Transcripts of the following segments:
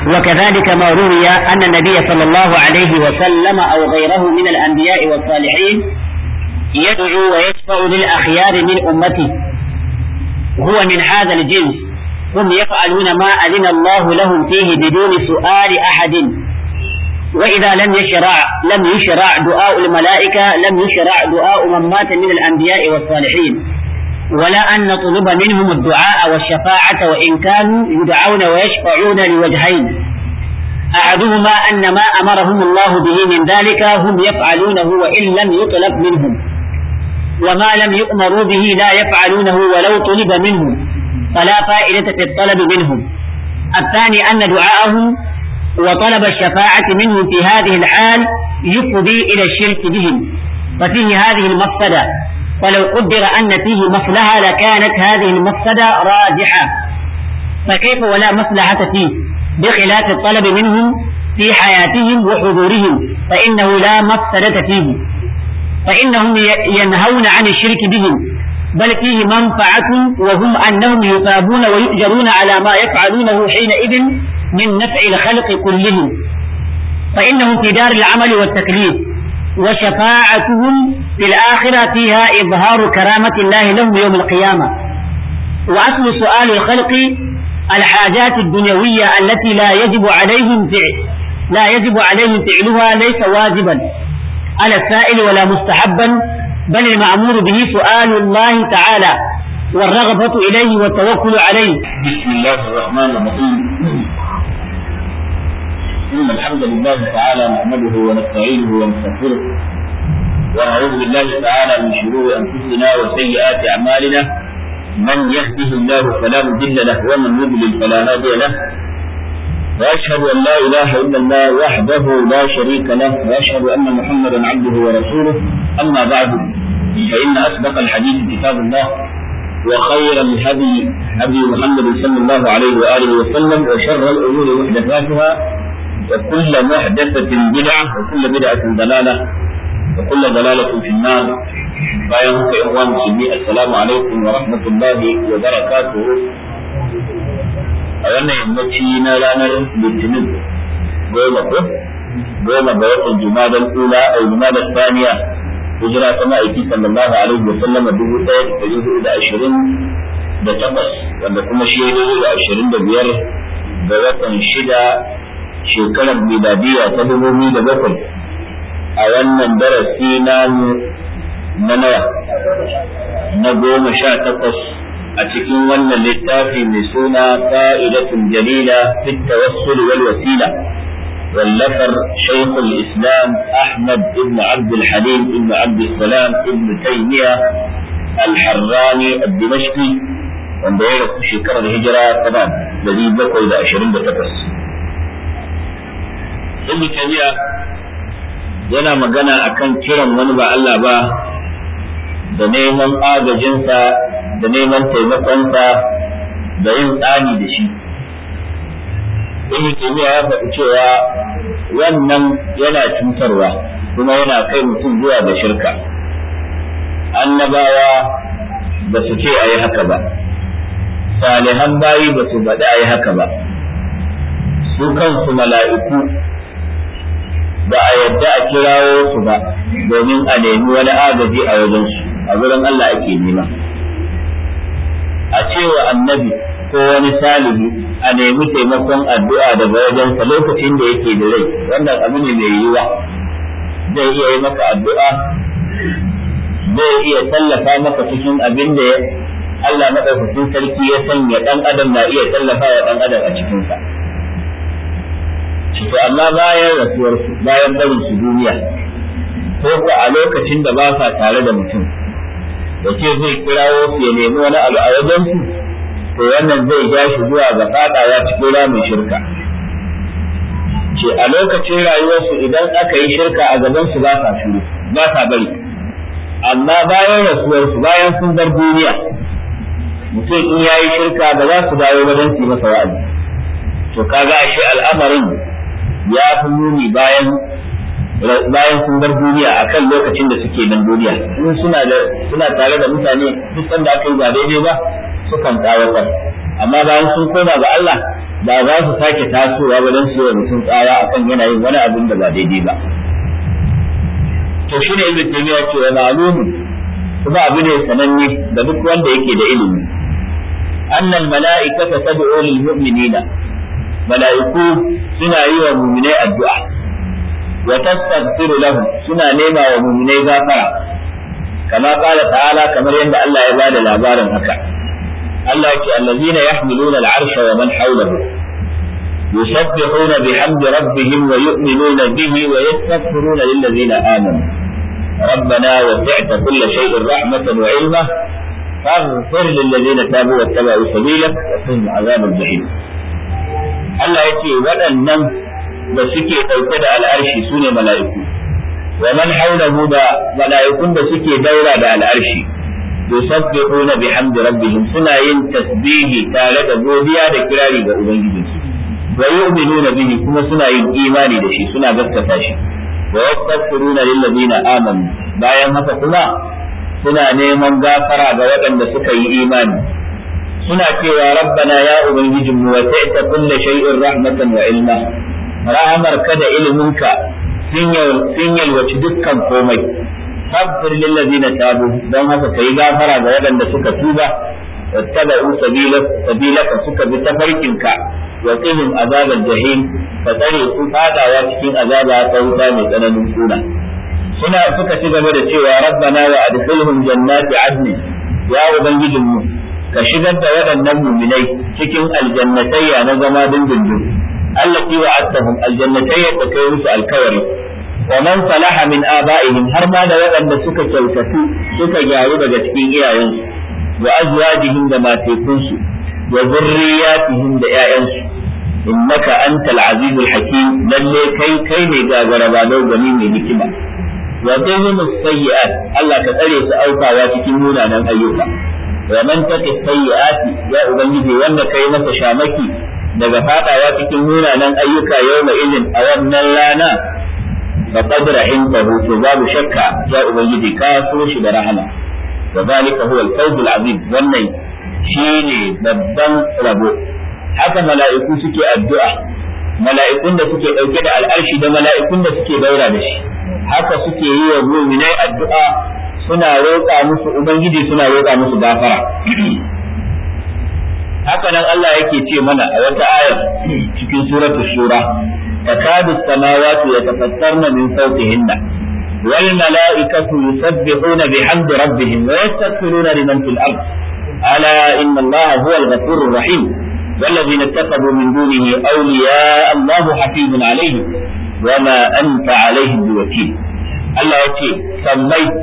وكذلك ما روي أن النبي صلى الله عليه وسلم أو غيره من الأنبياء والصالحين يدعو ويشفع للأخيار من أمته هو من هذا الجنس هم يفعلون ما أذن الله لهم فيه بدون سؤال أحد وإذا لم يشرع لم يشرع دعاء الملائكة لم يشرع دعاء من مات من الأنبياء والصالحين ولا أن نطلب منهم الدعاء والشفاعة وإن كانوا يدعون ويشفعون لوجهين أحدهما أن ما أمرهم الله به من ذلك هم يفعلونه وإن لم يطلب منهم وما لم يؤمروا به لا يفعلونه ولو طلب منهم فلا فائدة في الطلب منهم الثاني أن دعاءهم وطلب الشفاعة منهم في هذه الحال يفضي إلى الشرك بهم ففيه هذه المفسدة ولو قدر أن فيه مصلحة لكانت هذه المفسدة راجحة فكيف ولا مصلحة فيه بخلاف الطلب منهم في حياتهم وحضورهم فإنه لا مفسدة فيه فإنهم ينهون عن الشرك بهم بل فيه منفعة وهم أنهم يثابون ويؤجرون على ما يفعلونه حينئذ من نفع الخلق كلهم فإنهم في دار العمل والتكليف وشفاعتهم في الآخرة فيها إظهار كرامة الله لهم يوم القيامة وأصل سؤال الخلق الحاجات الدنيوية التي لا يجب عليهم فعل لا يجب عليهم فعلها ليس واجبا على السائل ولا مستحبا بل المأمور به سؤال الله تعالى والرغبة إليه والتوكل عليه بسم الله الرحمن الرحيم إن الحمد لله تعالى نحمده ونستعينه ونستغفره ونعوذ بالله تعالى من شرور أنفسنا وسيئات أعمالنا من يهده الله فلا مضل له ومن يضلل فلا هادي له وأشهد أن لا إله إلا الله وحده لا شريك له وأشهد أن محمدا عبده ورسوله أما بعد فإن أصدق الحديث كتاب الله وخير الهدي هدي محمد صلى الله عليه وآله وسلم وشر الأمور محدثاتها وكل محدثة بدعة وكل بدعة ضلالة وكل ضلالة في النار bayan haka yan uwa musulmi assalamu alaikum wa rahmatullahi wa barakatuhu a wannan yammaci na ranar litinin goma ko goma ga watan jumadan ula a jumadan saniya hijira ta ma'aiki sallallahu alaihi wa sallama dubu ɗaya da ɗari hudu da ashirin da takwas wanda kuma shi ya da ashirin da biyar ga watan shida shekarar miladiya ta dubu biyu da bakwai a wannan darasi namu na nawa na goma sha takwas a cikin wannan littafi mai suna fa'idatun jalila fit tawassul wal wasila واللفر شيخ الإسلام أحمد بن عبد الحليم بن عبد السلام بن تيمية الحراني الدمشقي wanda ya rasu shekarar hijira tana dari bakwai da ashirin da takwas. Ibn Taymiya yana magana akan kiran wani ba Allah ba da neman agajinsa da neman taimakonsa da yin tsani da shi. Ibn Taymiya ya faɗi cewa wannan yana cutarwa kuma yana kai mutum zuwa ga shirka. Annabawa ba su ce a yi haka ba. salihan bayi ba su faɗi a yi haka ba su kansu mala'iku ba a yadda a kirawo su ba domin a nemi wani agaji a wajensu a wurin Allah ake nema a cewa annabi ko wani salihi a nemi taimakon addu'a daga wajensa lokacin da yake da rai wannan abu ne mai yiwuwa zai iya yi maka addu'a zai iya tallafa maka cikin abin da Allah maɗaukakin sarki ya sanya ɗan adam na iya tallafa wa ɗan adam a cikinsa. To amma bayan rasuwarsu bayan barin su duniya ko ko a lokacin da ba sa tare da mutum da ce zai kirawo su ya nemi wani abu a wajen su to wannan zai ja shi zuwa ga fadawa cikin ramin shirka. Ce a lokacin rayuwarsu idan aka yi shirka a gaban su ba sa shiru ba sa bari amma bayan rasuwarsu bayan sun bar duniya mutum in ya yi shirka ba za su dawo ba don su yi masa wa'azi to kaga ashe al'amarin ya fi muni bayan bayan sun bar duniya akan lokacin da suke nan duniya in suna da suna tare da mutane duk sanda aka yi ba daidai ba sukan tsawatar amma bayan sun koma ga Allah ba za su sake tasowa ba don su yi mutum tsara akan yana yin wani abin da ba daidai ba to shi ne ibn taymiya ce wa ma'lumun kuma abu ne sananne da duk wanda yake da ilimi annal mala'ikata tad'u lil mu'minina mala'iku suna yi wa mu'minai addu'a wa tastaghfiru lahum suna nema wa mu'minai gafara kama qala ta'ala kamar yadda Allah ya bada labarin haka Allah yake allazina yahmiluna al'arsha wa man hawlahu yusabbihuna bihamdi rabbihim wa yu'minuna bihi wa yastaghfiruna lil ladzina amanu ربنا وسعت كل شيء رحمة وعلما فاغفر للذين تابوا واتبعوا سبيلك وقهم عذاب الجحيم Allah ya ce waɗannan da suke ɗauke da al'arshi su ne mala'iku, wa man haulahu da mala'ikun da suke daura da al'arshi, yusabbihuna bihamdi rabbihim suna yin tasbihi tare da godiya da kirari ga Ubangijinsu, wa yu'minuna bihi kuma suna yin imani da shi suna gaskata shi, wa yastaghfiruna lillazina amanu bayan haka kuma suna neman gafara ga waɗanda suka yi imani. suna cewa rabbana ya ubangijin mu wasi'ta kulli shay'in rahmatan wa ilma rahamar ka da iliminka sun yalwaci dukkan komai faghfir lil ladina tabu don haka kai gafara ga waɗanda suka tuba wattaba'u sabilaka suka bi tafarkinka wa qihim azabal jahim fa tsare su fadawa cikin azaba ta wuta mai tsananin kuna suna suka ci gaba da cewa rabbana wa adkhilhum jannati adnin ya ubangijin mu ka shigar da waɗannan muminai cikin aljannatayya na zama dindindin allati wa'adtahum aljannatayya da kai musu alkawari wa man salaha min aba'ihim har ma da waɗanda suka kyautatu suka gyaru daga cikin iyayensu wa azwajihim da matekunsu wa zurriyatihim da ƴaƴansu innaka antal azizul hakim lalle kai kai ne gagara ba gani mai hikima wa qihim sayyi'at Allah ka tsare su aukawa cikin munanan ayyuka wa man taqi sayyi'ati ya ubangiji wanda kai masa shamaki daga fadawa cikin munanan ayyuka yawma idin a wannan rana faqad rahimtahu to babu shakka ya ubangiji ka so shi da rahama wa zalika huwa al-fawz al-azim wannan shine babban rabo haka mala'iku suke addu'a mala'ikun da suke dauke da al'arshi da mala'ikun da suke daura da shi haka suke yi wa mu'minai addu'a suna roƙa musu ubangiji suna roƙa musu gafara haka nan Allah yake ce mana a wata ayar cikin suratul shura takadu samawati yatafattarna min fawqihinna wal mala'ikatu yusabbihuna bihamdi rabbihim wa yastaghfiruna liman fil ard ala inna Allah huwa al-ghafurur rahim والذين اتخذوا من دونه أولياء الله حفيظ عليهم وما أنت عليهم بوكيل الله يتي سميت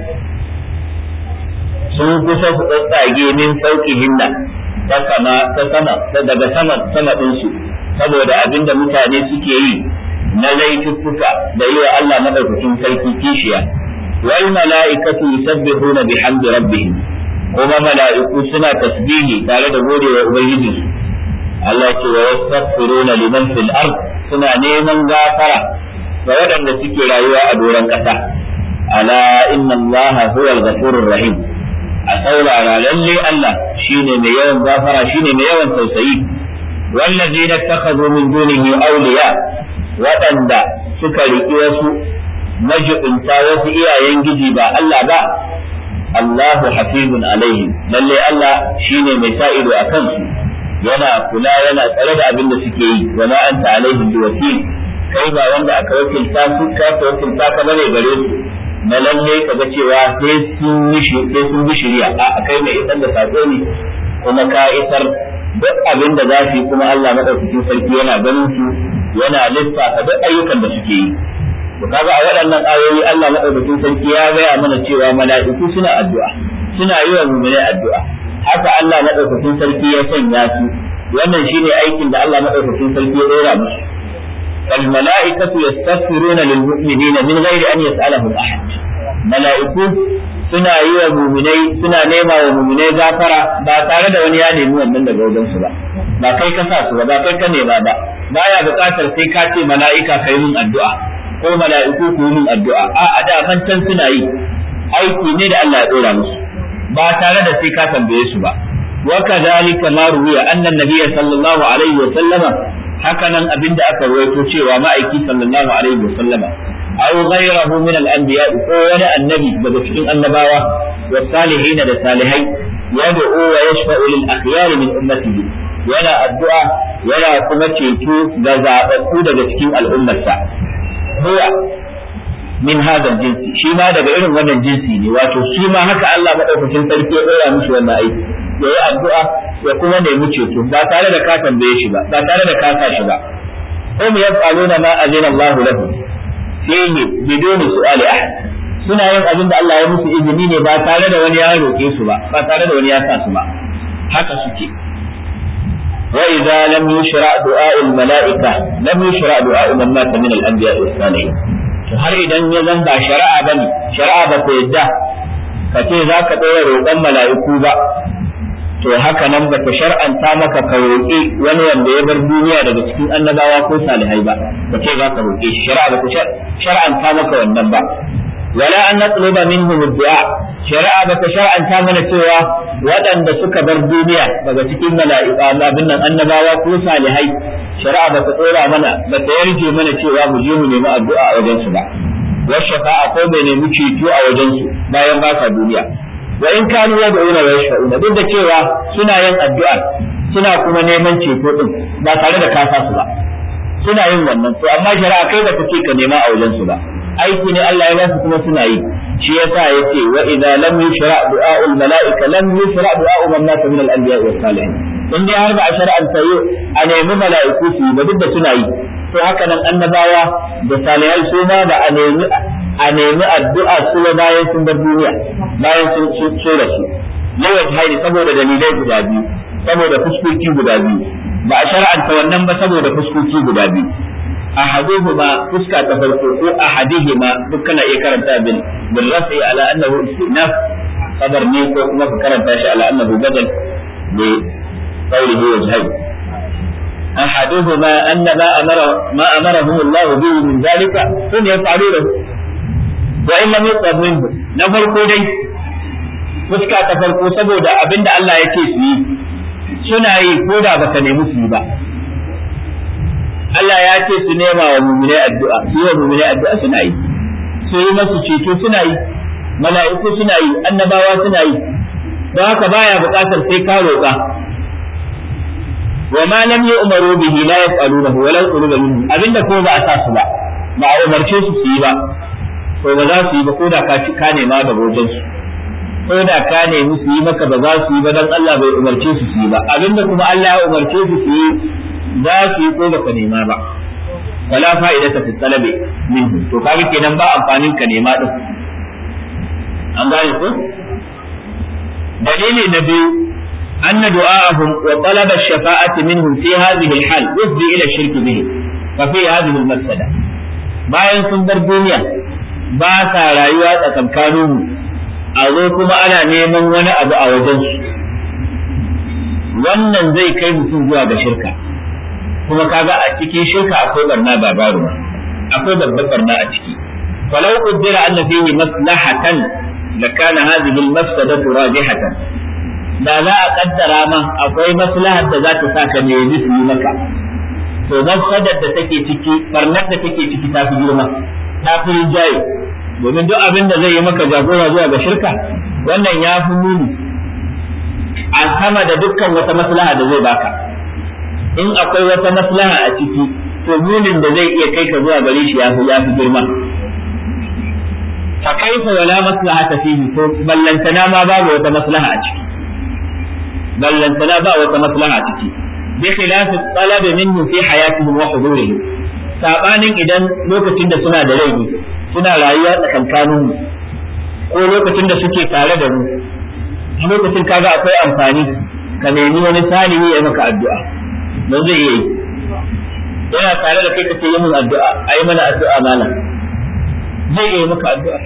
sun kusa su tsatsage min sauki hinna ta sama ta sama ta daga sama sama ɗinsu saboda abin da mutane suke yi na laifuffuka da yi wa Allah madaukakin sarki kishiya wal mala'ikatu yusabbihuna bihamdi rabbihim kuma mala'iku suna tasbihi tare da godewa ubangijinsu Allah ce wa yastaghfiruna liman fil ard suna neman gafara ga waɗanda suke rayuwa a doron ƙasa ala inna Allah huwa al-ghafurur rahim a saurara lalle Allah shine mai yawan gafara shine mai yawan tausayi wallazina takhadhu min dunihi awliya waɗanda suka riƙi wasu majibinta wasu iyayen giji ba Allah ba Allahu hafizun alaihim lalle Allah shine mai sa ido a kansu yana kula yana tsare da abin da suke yi wa ma anta alaihim biwakil kai ba wanda aka wakilta su ka wakilta ka bane gare su na lalle ka ga cewa sai sun yi sai sun bi shari'a a kai mai isar da sako ne kuma ka isar duk abin da za su yi kuma Allah madaukakin sarki yana ganin su yana lissafa duk ayyukan da suke yi to kaga a waɗannan ayoyi Allah madaukakin sarki ya gaya mana cewa mala'iku suna addu'a suna yi wa mu'minai addu'a haka Allah madaukakin sarki ya sanya su wannan shine aikin da Allah madaukakin sarki ya dora musu الملائكة يستغفرون للمؤمنين من غير أن يسألهم أحد ملائكة suna yi wa muminai suna nema wa muminai gafara ba tare da wani ya nemi wannan daga wajen su ba ba kai ka sa su ba ba kai ka nema ba baya buƙatar sai ka ce mala'ika kai min addu'a ko mala'iku ku yi min addu'a a a da man can suna yi aiki ne da Allah ya dora musu ba tare da sai ka tambaye su ba wa kadhalika ma ruwiya anna nabiyya sallallahu alaihi wa sallama haka nan abinda aka rawaito cewa ma'aiki sallallahu alaihi wasallama aw ghayrahu min al-anbiya ko wani annabi daga cikin annabawa wa salihin da salihai yad'u wa yashfa'u lil akhyar min ummatihi yana addu'a yana kuma ceto ga zababbu daga cikin al'ummarsa huwa min hadal jinsi shi ma daga irin wannan jinsi ne wato shi ma haka Allah madaukakin sarki ya dora mishi wannan aiki ya yi addu'a ya kuma nemi ceto ba tare da ka tambaye shi ba ba tare da ka sa shi ba hum yaf'aluna ma azina Allah lahu fihi biduni su'ali ahad suna yin abin da Allah ya musu izini ne ba tare da wani ya roƙe su ba ba tare da wani ya sa su ba haka suke wa idza lam yushra du'a al mala'ika lam yushra du'a man mata min al anbiya was salihin to har idan ya zan ba shari'a bane shari'a ba ta yadda ka ce za ka ɗora roƙon mala'iku ba to haka nan ba ta shar'anta maka ka roƙi wani wanda ya bar duniya daga cikin annabawa ko salihai ba ka ce za ka roƙe shi shari'a ba ta shar'anta maka wannan ba wala an natluba minhum du'a shari'a ba ta shar'anta mana cewa waɗanda suka bar duniya daga cikin mala'ika abin nan annabawa ko salihai shari'a ba ta tsora mana ba ta yarje mana cewa mu je mu nemi addu'a a wajen su ba washafa'a ko bai nemi ceto a wajen su bayan ba sa duniya wa in kanu yad'una wa yashfa'una duk da cewa suna yin addu'a suna kuma neman ceto din ba tare da kasa su ba suna yin wannan to amma shari'a kai ba ta ce ka nema a wajen su ba aiki ne Allah ya ba su kuma suna yi shi yasa yace wa idza lam yushra du'a'ul mala'ika lam yushra du'a'u man mata min al-anbiya was salihin in dai har ba a shar'anta yi a nemi mala'iku su yi ba duk da suna yi to haka nan annabawa da salihai su ma ba a nemi a nemi addu'a su ba bayan sun bar duniya bayan sun so da su yawan haini saboda dalilai guda biyu saboda fuskoki guda biyu ba a shar'anta wannan ba saboda fuskoki guda biyu ahaduhuma fuska ta farko ko ahadihima duk kana iya karanta bil bil rafi ala annahu istinaf qadar ne ko kuma ka karanta shi ala annahu badal bi qawlihi wajhayn ahaduhuma anna ma amara ma amarahum Allah bihi min zalika sun yaf'aluhu wa in lam yuqad minhu na farko dai fuska ta farko saboda abinda Allah ya ce su yi suna yi ko da baka nemi su yi ba Allah ya ce su nema wa mumine addu'a su yi wa mumine addu'a suna yi su yi masu ceto suna yi mala'iku suna yi annabawa suna yi don haka baya buƙatar sai ka roƙa wa ma lam yu'maru bihi la yaf'alunahu wa la yu'maru minhu abinda ko ba a sa su ba ba a umarce su su yi ba to ba za su yi ba ko da ka ci ka nema da wajen su ko da ka nemi su yi maka ba za su yi ba dan Allah bai umarce su su yi ba abinda kuma Allah ya umarce su su yi za su yi ko baka nema ba wala fa'idata fi talabi minhu to kaga kenan ba amfanin ka nema din an gane ko dalili na biyu أن دعاءهم وطلب الشفاعة منهم في هذه الحال يفضي إلى الشرك به ففي هذه المفسدة bayan sun bar duniya ba sa rayuwa tsakankanin a zo kuma ana neman wani abu a wajensu wannan zai kai mutum zuwa ga shirka kuma kaga a cikin shirka akwai barna ba baro akwai babbar barna a ciki falau qaddara anna fihi maslahatan lakana hadhihi al-mafsadatu rajihatan da za a kaddara ma akwai maslahar da za ta sa ka nemi su yi maka to mafsadar da take ciki barnar da take ciki ta fi girma ta fi rinjaye domin duk abin da zai yi maka jagora zuwa ga shirka wannan ya fi muni a sama da dukkan wata maslaha da zai baka in akwai wata maslaha a ciki to munin da zai iya kai ka zuwa gare shi ya fi ya fi girma fa kaifa wala maslahata fihi to ballantana ma babu wata maslaha a ciki ballantana ba wata maslaha a ciki bi khilafi talab minhu fi hayatihim wa hudurihim sabanin idan lokacin da suna da rai suna rayuwa tsakankanin mu ko lokacin da suke tare da mu a lokacin kaga akwai amfani ka nemi wani salihi ya maka addu'a don zai iya yi yana tare da kai kace yi min addu'a ayi mana addu'a malam zai iya maka addu'a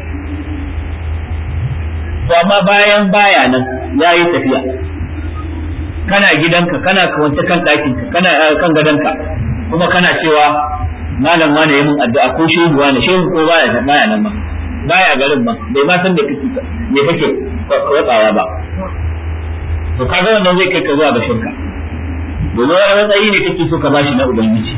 to amma bayan baya nan yayi tafiya kana gidanka kana kwance kan ɗakinka kana kan gadonka kuma kana cewa malam wane yi min addu'a ko shehu wane shehu ko baya baya nan ma baya garin ma bai ma san da kake me kake kwatsawa ba to kaga wannan zai kai ka zuwa ga shirka domin wani matsayi ne kake so ka bashi na ubangiji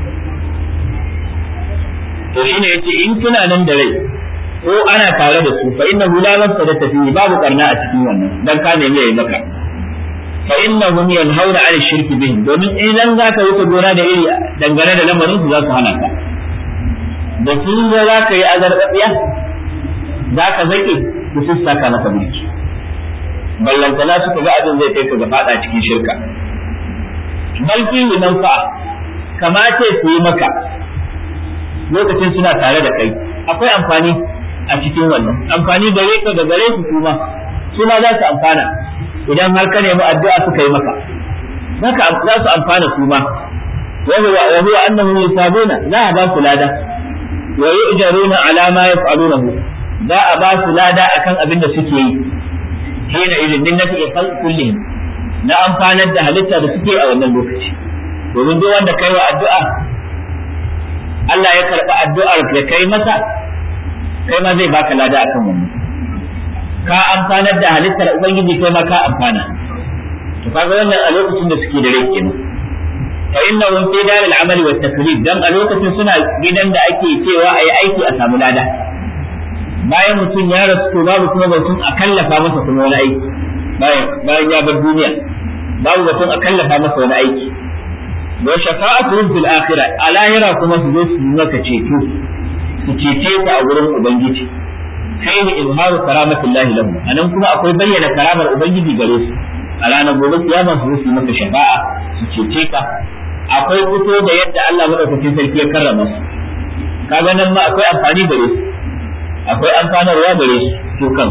to shine yace in kina nan da rai ko ana tare da su fa innahu la nafsa tafi babu karna a cikin wannan dan ka nemi yayi maka fa innahum yanhauna 'ala shirki bihim domin idan zaka wuce gona da iri dangane da lamarin su za su hana ka da sun ga za ka yi azarbaɗiya za ka zake su sun saka maka mulki ballantana suka ga abin zai kai ka ga fada cikin shirka balki nan fa kamace su yi maka lokacin suna tare da kai akwai amfani a cikin wannan amfani gare ka da gare su kuma su ma za su amfana idan har ka nemi addu'a suka yi maka zaka za su amfana su ma wa huwa wa huwa annahum yusabuna za a ba su lada wa yu'jaruna ala ma yaf'alunahu za a ba su lada akan abin da suke yi hina idin din nafi khalq kullihim na amfanar da halitta da suke a wannan lokaci domin duk wanda kai wa addu'a Allah ya karɓi addu'ar da kai masa kai ma zai baka lada akan wannan ka amfanar da halittar ubangiji kai ma ka amfana to kaga wannan a lokacin da suke da rai kenan fa innahum fi dar al-amal wa taklif dan a lokacin suna gidan da ake cewa ayi aiki a samu lada bayan mutum ya rasu to babu kuma batun a kallafa masa kuma wani aiki bayan bayan ya bar duniya babu batun a kallafa masa wani aiki wa shafa'atuhum fil akhirah a lahira kuma su zo su maka ceto su cece ka a wurin ubangiji kai ne izharu karamatillahi lahu anan kuma akwai bayyana karamar ubangiji gare su a ranar gobe kiyama su su maka shafa'a su cece ka akwai fito da yadda Allah madaukakin sarki ya karrama su kaga nan ma akwai amfani gare su akwai amfanarwa gare su su kan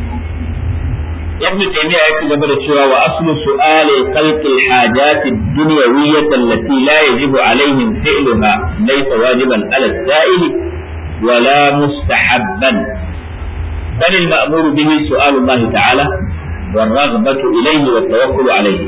ibn taymiya yake gaba da cewa wa aslu su'ali khalqi al-hajat ad-dunyawiyyah allati la yajibu alaihim fi'luha laysa wajiban ala as-sa'ili wala mustahabban بل المأمور به سؤال الله تعالى والرغبة إليه والتوكل عليه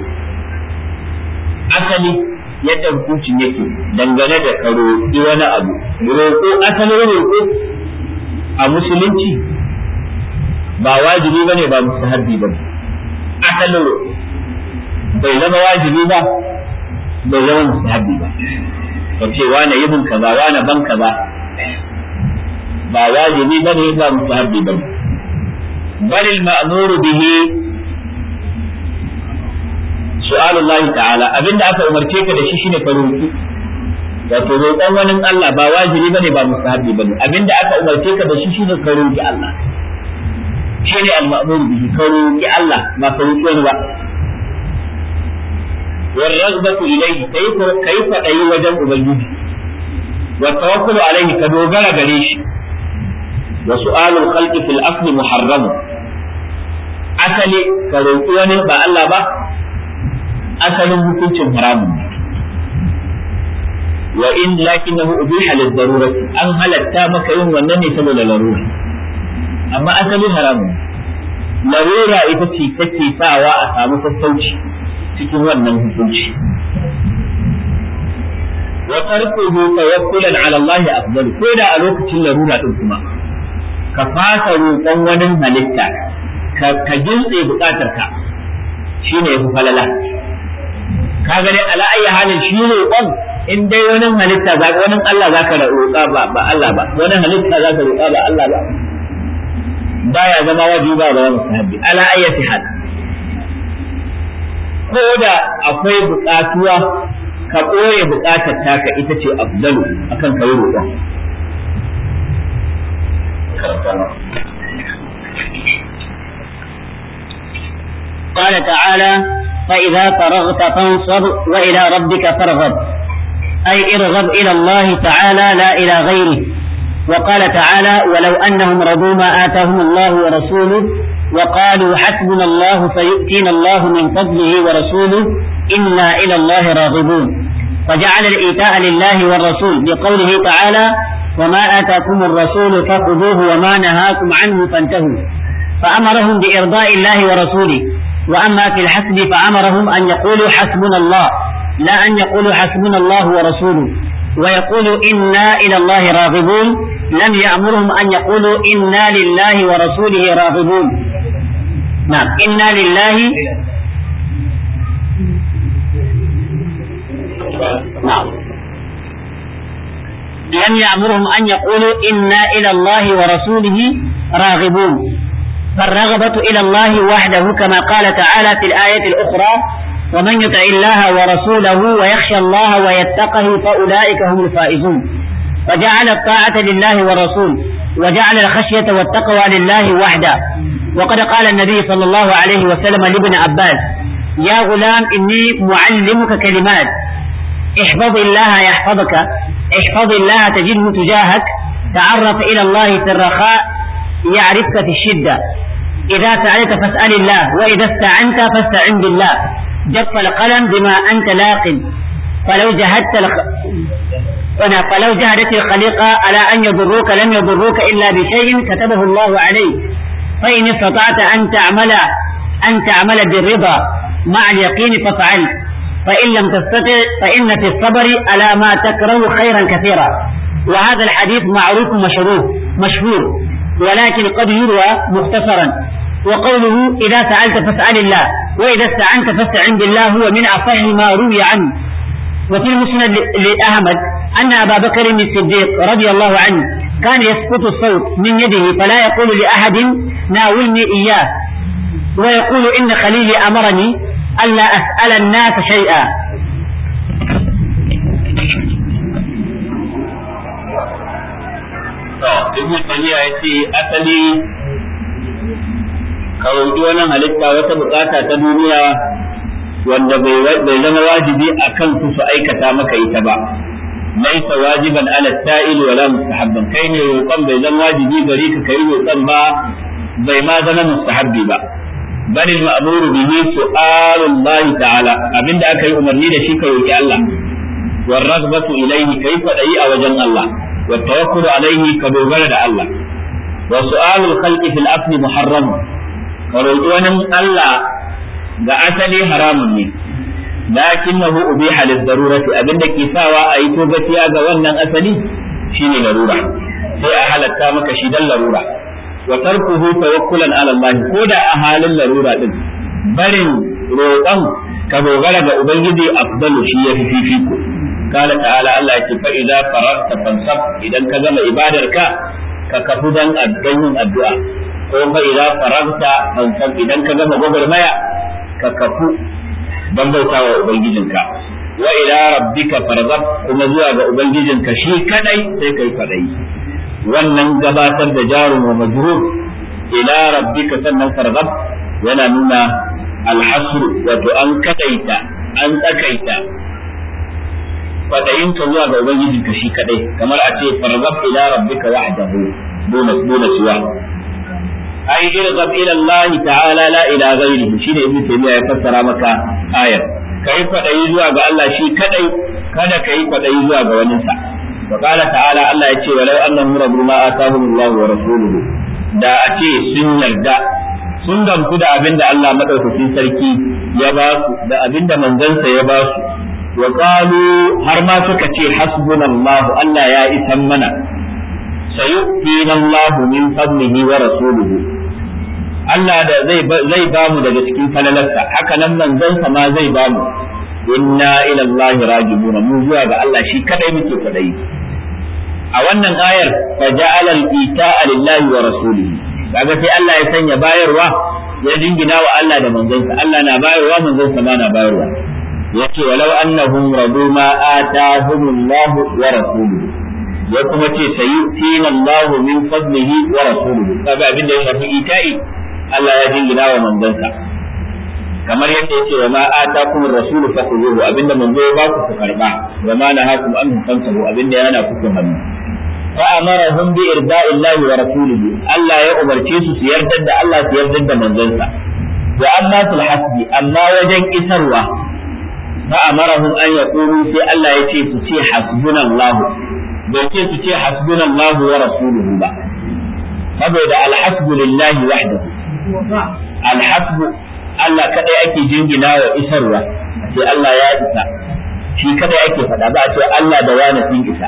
asali yadda hukuncin yake dangane da ka roƙi wani abu roƙo asalin roƙo a musulunci ba wajibi ba ne ba mustahabbi ba asalin roƙo bai zama wajibi ba bai zama mustahabbi ba ka ce wane yi min kaza wane ban kaza ba wajibi ba ne ba mustahabbi ba ne bal al-ma'muru bihi su'alullahi ta'ala abinda aka umarce ka da shi shine ka roki wato roƙon wani Allah ba wajibi bane ba mustahabi bane abinda aka umarce ka da shi shine ka roki Allah shine al-ma'mur bihi ka roki Allah ba ka roki wani ba wal raghbatu ilayhi kai kai fadayi wajen ubangiji wa tawakkulu alayhi ka dogara gare shi wa su'alul khalqi fil asli muharram asali ka roki wani ba Allah ba asalin hukuncin haramun wa in lakinnahu ubiha lid darurati an halatta maka yin wannan ne saboda larura amma asalin haramun larura ita ce take sawa a samu sassauci cikin wannan hukunci wa tarkuhu tawakkulan ala Allah afdal ko da a lokacin larura din kuma ka fasa roƙon wani halitta ka jinse bukatar ka shine yafi falala ka gani ala ayi halin shi roƙon in dai wani halitta za wani Allah za ka roƙa ba ba Allah ba wani halitta za ka roƙa ba Allah ba baya zama wajibi ba ba musahabi ala ayyati hal ko da akwai buƙatuwa ka ɓoye buƙatar taka ita ce afdalu akan ka yi roƙon قال تعالى فإذا فرغت فانصب وإلى ربك فارغب أي ارغب إلى الله تعالى لا إلى غيره وقال تعالى ولو أنهم رضوا ما آتاهم الله ورسوله وقالوا حسبنا الله سيؤتينا الله من فضله ورسوله إنا إلى الله راغبون فجعل الإيتاء لله والرسول بقوله تعالى وما آتاكم الرسول فخذوه وما نهاكم عنه فانتهوا فأمرهم بإرضاء الله ورسوله وأما في الحسب فأمرهم أن يقولوا حسبنا الله لا أن يقولوا حسبنا الله ورسوله ويقولوا إنا إلى الله راغبون لم يأمرهم أن يقولوا إنا لله ورسوله راغبون نعم إنا لله نعم لم يأمرهم أن يقولوا إنا إلى الله ورسوله راغبون فالرغبة إلى الله وحده كما قال تعالى في الآية الأخرى ومن يطع الله ورسوله ويخشى الله ويتقه فأولئك هم الفائزون وجعل الطاعة لله والرسول وجعل الخشية والتقوى لله وحده وقد قال النبي صلى الله عليه وسلم لابن عباس يا غلام إني معلمك كلمات احفظ الله يحفظك احفظ الله تجده تجاهك تعرف إلى الله في الرخاء يعرفك في الشدة إذا سألت فاسأل الله وإذا استعنت فاستعن بالله جف القلم بما أنت لاق فلو جهدت الخ... فلو جهدت الخليقة على أن يضروك لم يضروك إلا بشيء كتبه الله عليك فإن استطعت أن تعمل أن تعمل بالرضا مع اليقين فافعل فإن لم تستطع فإن في الصبر على ما تكره خيرا كثيرا وهذا الحديث معروف مشهور مشهور ولكن قد يروى مختصرا وقوله إذا سألت فاسأل الله وإذا استعنت فاستعن بالله هو من أصح ما روي عنه وفي المسند لأحمد أن أبا بكر الصديق رضي الله عنه كان يسقط الصوت من يده فلا يقول لأحد ناولني إياه ويقول إن خليلي أمرني ألا أسأل الناس شيئا ibn tayyiya ya ce asali ka roƙi wani halitta wata bukata ta duniya wanda bai zama wajibi a kan su su aikata maka ita ba laisa wajiban ala sa'il wala mustahabban kai ne roƙon bai zama wajibi gare ka kai roƙon ba bai ma zama mustahabbi ba bal al-ma'muru bihi su'alu Allah ta'ala abinda aka yi umarni da shi ka roƙi Allah war raghbatu ilayhi kai kwadayi a wajen Allah wa tawakkulu alayhi ka dogara da Allah wa su'alu al-khalqi fil afni muharram ka roƙi wani Allah ga asali haramun ne lakinnahu ubiha lid-darurati abinda ke sawa a yi togaciya ga wannan asali shine larura sai a halatta maka shi dan larura wa tarkuhu tawakkulan ala Allah ko da a halin larura din barin roƙon ka dogara ga ubangiji afdalu shi ya fi fifiko kala ta'ala Allah ya ce fa idza faragta fansab idan ka gama ibadarka ka kafu dan addu'an addu'a ko fa idza faragta fansab idan ka gama gwagwarmaya ka kafu don bauta wa Ubangijinka, wa ila rabbika farzab kuma zuwa ga Ubangijinka shi kadai sai kai kadai. Wannan gabatar da jarum wa majrur ila rabbika sannan farzab yana nuna alhasru wato an kadaita an tsakaita fadayinka zuwa ga Ubangijinka shi kadai kamar a ce farzab ila rabbika wahdahu duna duna siwa ai irghab ila Allah ta'ala la ila ghairihi shine ibnu taymiya ya fassara maka ayar kai kwadayi zuwa ga Allah shi kadai kada kai kwadayi zuwa ga wani sa wa qala ta'ala Allah ya ce walau annahum rabbu ma atahum Allah wa rasuluhu da a ce sun yarda sun gamsu da abin da Allah madaukakin sarki ya ba su da abin da manzansa ya ba su wa qalu har ma suka ce hasbunallahu Allah ya isan mana sayu'tina Allah min fadlihi wa rasuluhu Allah da zai zai ba mu daga cikin falalarsa haka nan manzansa ma zai ba mu inna ila Allah rajibuna mu zuwa ga Allah shi kadai muke kadai a wannan ayar fa ja'ala al-ita'a lillahi wa rasulihi kaga sai Allah ya sanya bayarwa ya jingina wa Allah da manzansa Allah na bayarwa manzansa ma na bayarwa yace walau annahum radu ma atahumullahu wa rasuluhu ya kuma ce sayi tina Allah min fadlihi wa rasuluhu kaga abin da ya shafi ita'i Allah ya jingina wa manzansa kamar yadda yace wa ma atakum ar-rasulu fakhuduhu abinda manzo ya ba ku ku karba wa ma nahakum an tantahu abinda yana ku ku hannu fa amarahum bi irda'i Allah wa rasulihi Allah ya umarce su su yarda da Allah su yarda da manzansa wa amma fil hasbi amma wajen isarwa fa amarahum an yaqulu sai Allah ya ce su ce hasbunallahu bai ce su ce hasbunallahu wa rasuluhu ba saboda alhasbu lillahi wahdahu alhasbu Allah kadai ake jingina wa isarwa sai Allah ya isa shi kadai ake faɗa ba a ce Allah da wani sun isa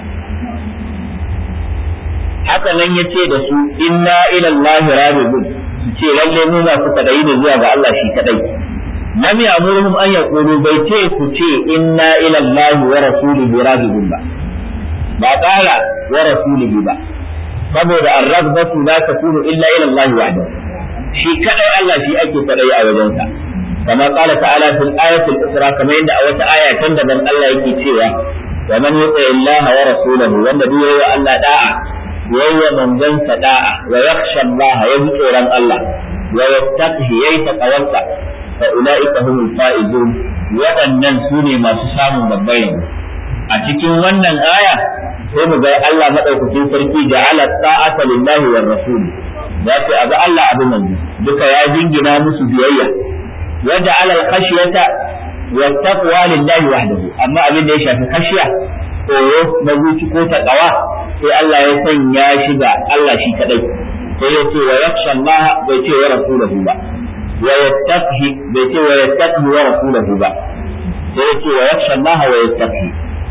haka nan ya ce da su inna ila Allah rabbun su ce lalle mu masu kadai da zuwa ga Allah shi kadai lam ya'muruhum an yaqulu bai ce ku ce inna ila Allah wa rasulihi raghibun ba ba ƙara wa rasulihi ba saboda ar-raghbatu la takunu illa ila Allah wahdahu shi kadai Allah shi ake fadai a wajensa kama qala ta'ala fil ayati al-ukhra kamar yadda a wata aya can daban Allah yake cewa wa man yuti Allah wa rasulahu wanda duk yayi Allah da'a yayi manzon sa da'a wa yakhsha Allah ya ji tsoron Allah wa yattaqihi yayi taqawwata fa ulaika humul faizun waɗannan su ne masu samun babbar a cikin wannan aya sai mu ga Allah madaukakin sarki ja'ala ta'ata lillahi war rasul ya ce abu Allah abu manzo duka ya jingina musu biyayya wa ja'ala al-khashyata wa taqwa lillahi wahdahu amma abin da ya shafi khashiya tsoro na zuci ko taqwa sai Allah ya sanya shi ga Allah shi kadai sai ya ce wa yakhsha Allah bai ce wa rasulahu ba wa yattaqi bai ce wa yattaqi wa rasulahu ba sai ya ce wa yakhsha Allah wa yattaqi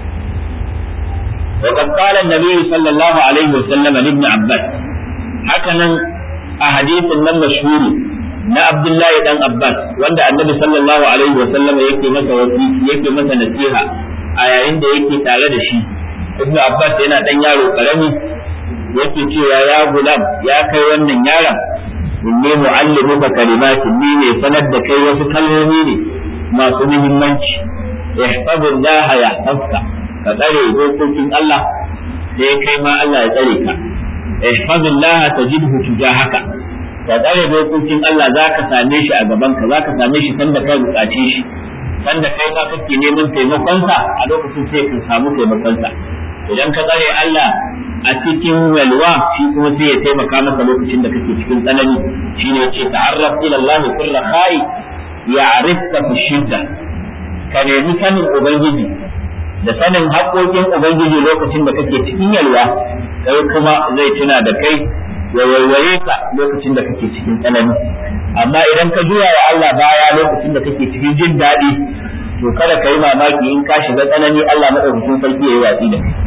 وقد قال النبي صلى الله عليه وسلم لابن عباس هكذا أحاديث من مشهور na Abdullahi dan Abbas wanda Annabi sallallahu alaihi wa sallam yake masa wasi yake masa nasiha a yayin da yake tare da shi Ibn Abbas yana dan yaro karami yake cewa ya gulam ya kai wannan yaron inni muallimuka kalimatin ni ne sanar da kai wasu kalmomi ne masu muhimmanci ihfazillah yahfazka ka tsare dokokin Allah sai kai ma Allah ya tsare ka ihfazillah tajidhu tujahaka ka tsare dokokin Allah za ka same shi a gaban ka za ka same shi sanda kai bukace shi sanda kai ma kake neman taimakonsa a lokacin sai ka samu taimakonsa idan ka tsare Allah a cikin walwa shi kuma sai ya taimaka maka lokacin da kake cikin tsanani shine yace ta'arraf ila Allah fi rakhai ya'rifka fi shidda ka nemi sanin ubangiji da sanin haƙoƙin ubangiji lokacin da kake cikin yalwa kai kuma zai tuna da kai ya waiwaye ka lokacin da kake cikin tsanani amma idan ka juya wa Allah baya lokacin da kake cikin jin daɗi to kada ka yi mamaki in ka shiga tsanani Allah madaukakin sarki ya yi watsi da kai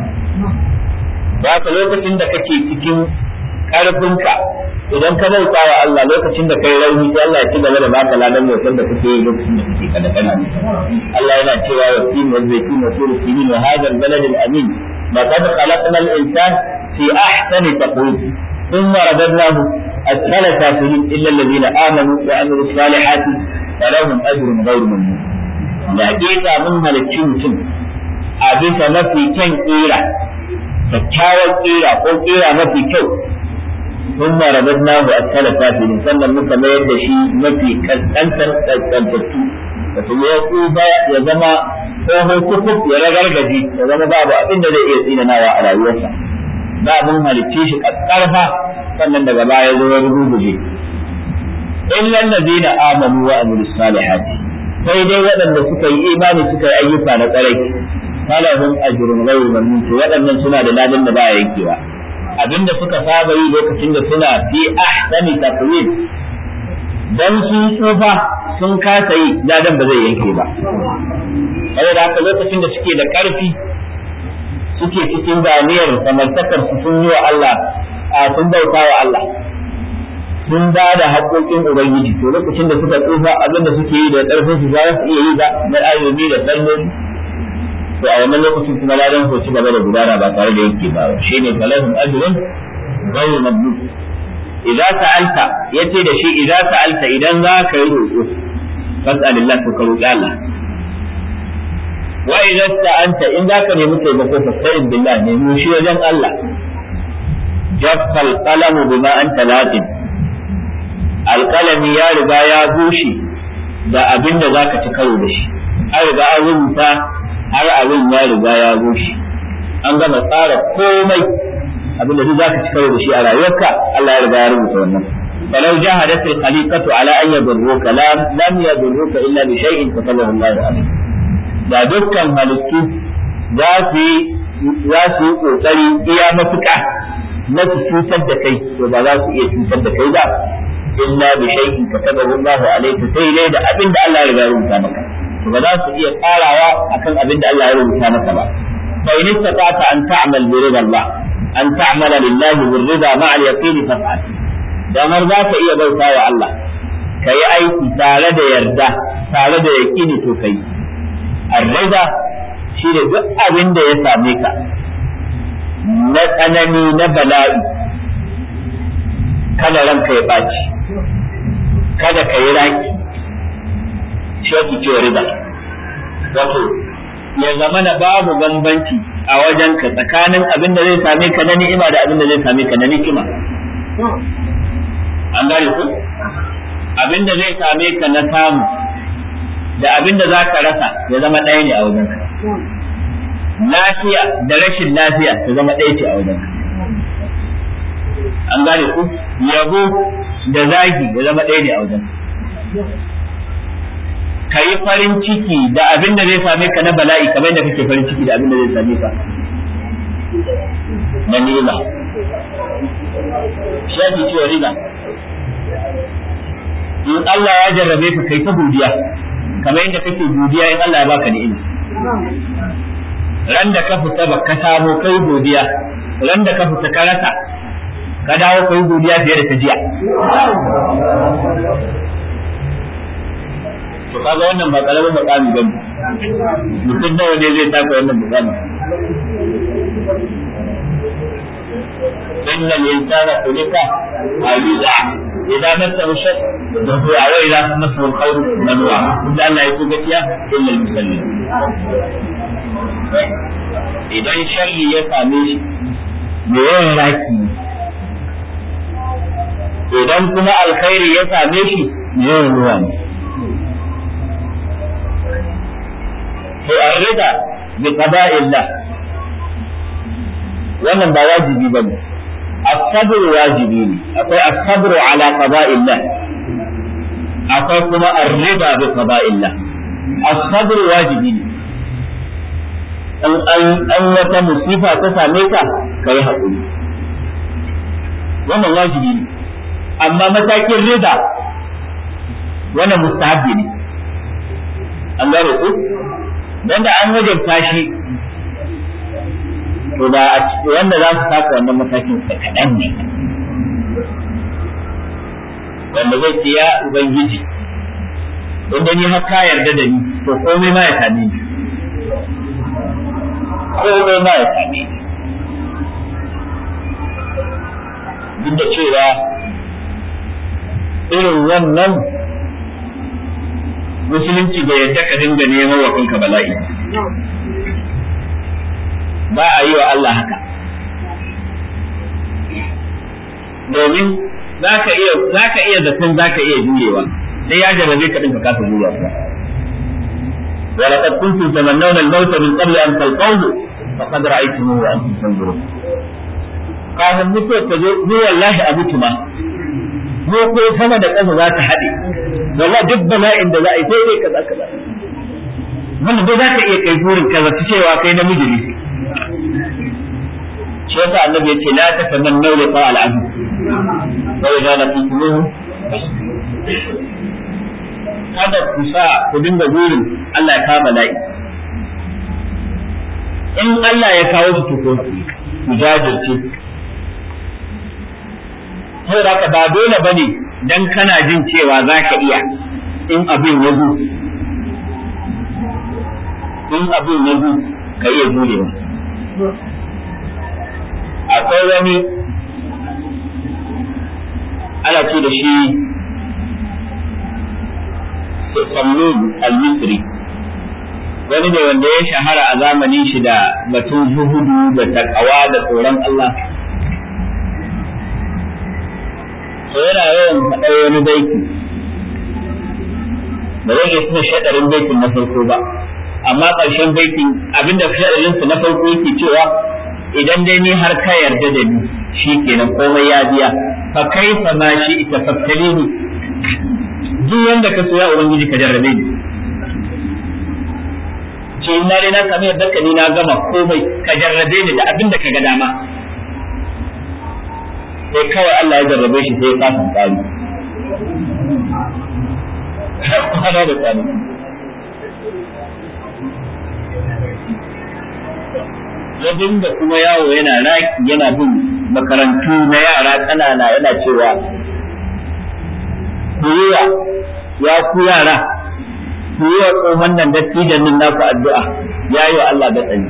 haka lokacin da kake cikin ƙarfinka idan ka bauta wa Allah lokacin da kai rauni sai Allah ya ci gaba da baka ladan bautar da kake yi lokacin da kake kada kana Allah yana cewa wa tin wa zaytun wa tur sinin wa hadha al-balad al-amin laqad khalaqna al-insan fi ahsani taqwim ثم رددناه أسفل سافلين إلا الذين آمنوا وعملوا الصالحات فلهم أجر غير ممنون لحقيقة من ملكي mutum a bisa mafi kyan ƙira kyakkyawar ƙira ko ƙira mafi kyau sun marabar nahu a tsala safirin sannan muka mayar da shi mafi kaskantar kaskantattu da kuma ya tsuba ya zama tsohon kukuk ya ragargaji ya zama babu abin da zai iya tsinanawa a rayuwarsa ba mun halicce shi ƙarfa sannan daga baya zo ya rubuje illa allazina amanu wa amilus salihati sai dai waɗanda suka yi imani suka yi ayyuka na tsarai falahum ajrun ghayru mamnun to waɗannan suna da ladan da ba yankewa abinda suka saba yi lokacin da suna fi ahsani taqwim dan sun tsufa sun kasa yi ladan ba zai yanke ba saboda haka lokacin da suke da ƙarfi suke cikin ganiyar samartakar su sun yi wa Allah a sun bauta wa Allah sun ba da haƙoƙin Ubangiji to lokacin da suka tsufa abinda suke yi da ƙarfin su za su iya yi ba na ayoyi da salloli to a wannan lokacin kuma ladan ko ci gaba da gudana ba tare da yake ba shine falahum ajrun ghayr mamnun idza sa'alta yace da shi idza sa'alta idan za ka yi roƙo fas'alillah to ka roƙi Allah wa idza sta'anta in za ka nemi taimako fasta'in billah nemi shi wajen Allah jaffa alqalamu bima anta lazim alqalami ya riga ya bushe da abin da zaka ci karo da shi an riga an rubuta har abin ya riga ya bushe an gama tsara komai abin da duk zaka ci karo da shi a rayuwarka Allah ya riga ya rubuta wannan فلو جاهدت الخليقة على أن يضروك لم لم يضروك إلا بشيء كتبه الله عليك da dukkan halittu za su yi za su yi kokari iya mafika na su cutar da kai to ba za su iya cutar da kai ba illa bi shay'in katabahu Allahu alayka sai dai da abin da Allah ya riga rubuta maka to ba za su iya tsarawa akan abin da Allah ya rubuta maka ba fa in istata'ta an ta'mal bi ridha Allah an ta'mala lillahi bi ridha ma'a al-yaqin faf'al dan har za ka iya bauta wa Allah ka yi aiki tare da yarda tare da yaƙini to kai arraza shi da duk abin da ya same ka na tsanani na bala'i kada ranka ya ɓaci kada ka yi raki shi ake cewa riba wato ya zama na babu bambanci a wajen ka tsakanin abin da zai same ka na ni'ima da abin da zai same ka na nikima an gane ku abin da zai same ka na samu da abin da za ka rasa ya zama ɗaya ne a wajen ka lafiya da rashin lafiya ta zama ɗaya ce a wajen ka an gane ku yabo da zagi ya zama ɗaya ne a wajen ka yi farin ciki da abin da zai same ka na bala'i kamar yadda kake farin ciki da abin da zai same ka na ni'ima shafi cewa riba in Allah ya jarrabe ka kai ta godiya kamar yadda kake godiya in Allah ya baka ni'ima ran da ka fita ba ka samu kai godiya ran da ka fita ka rasa ka dawo kai godiya fiye da ta jiya to kaga wannan ba karamin mukami ba mutum nawa ne zai taka wannan mukami إن الإنسان خلق هلوعا إذا مسه الشر دفوعا وإذا مسه الخير منوعا إلا أن لا يكون بكيا إلا المسلمين idan sharri ya same shi me yawan raki idan kuma alkhairi ya same shi me yawan ruwa ne to an rida bi qada'illah wannan ba wajibi bane as-sabr wajibi ne akwai as-sabr ala qada'illah akwai kuma ar-rida bi qada'illah as-sabr wajibi ne an an wata musifa ta same ka kai haƙuri wannan wajibi ne amma matakin rida wannan mustahabbi ne an gane ku dan da an wajabta shi to da wanda za su taka wannan matakin sa kaɗan ne wanda zai ce ya ubangiji inda ni har ka yarda da ni to komai ma ya same ni komai ma ya same ni duk da cewa irin wannan musulunci bai yadda ka dinga neman wa kanka bala'i ba a yi wa Allah haka domin za ka iya za ka iya zaton za ka iya jurewa sai ya jarabe ka dinka kasa jurewa ba wa laqad kuntum tamannawna al-maut min qabli an talqawhu faqad ra'aytumuhu wa antum tanzurun kafin mutuwa ta zo ni wallahi a mutu ma ko ko sama da ƙasa za ta haɗe wallahi duk bala'in da za a yi sai dai kaza kaza wannan dai za ka iya kai burin kaza ta cewa kai namiji ne shi yasa annabi yace la tatamannu liqa al-azm wa idza laqitumuhu kada ku sa ku dinga burin Allah ya kawo bala'i in Allah ya kawo su to ku jajirce saboda haka ba dole ba ne dan kana jin cewa za ka iya in abin ya zo in abin ya zo ka iya jurewa akwai wani ana ce da shi Samnun al-Misri wani ne wanda ya shahara a zamanin shi da batun zuhudu da takawa da tsoron Allah to yana yawan faɗar wani baiti ba zai iya tuna shaɗarin baitin na farko ba amma ƙarshen baitin abinda shaɗarinsa na farko yake cewa idan dai ni har ka yarda da ni shi kenan komai ya biya fa kaifa ma shi ita fattali ni duk wanda ka so ya ubangiji ka jarrabe ni ce ina dai na sami yadda ka ni na gama komai ka jarrabe ni da abin da ka ga dama sai kawai Allah ya jarrabe shi sai ya kasa tsari kwana da tsari ya dinga kuma yawo yana raki yana bin makarantu na yara ƙanana yana cewa ku yi wa ya ku yara ku yi wa tsohon nan dattijan nan naku addu'a ya yi wa Allah da tsani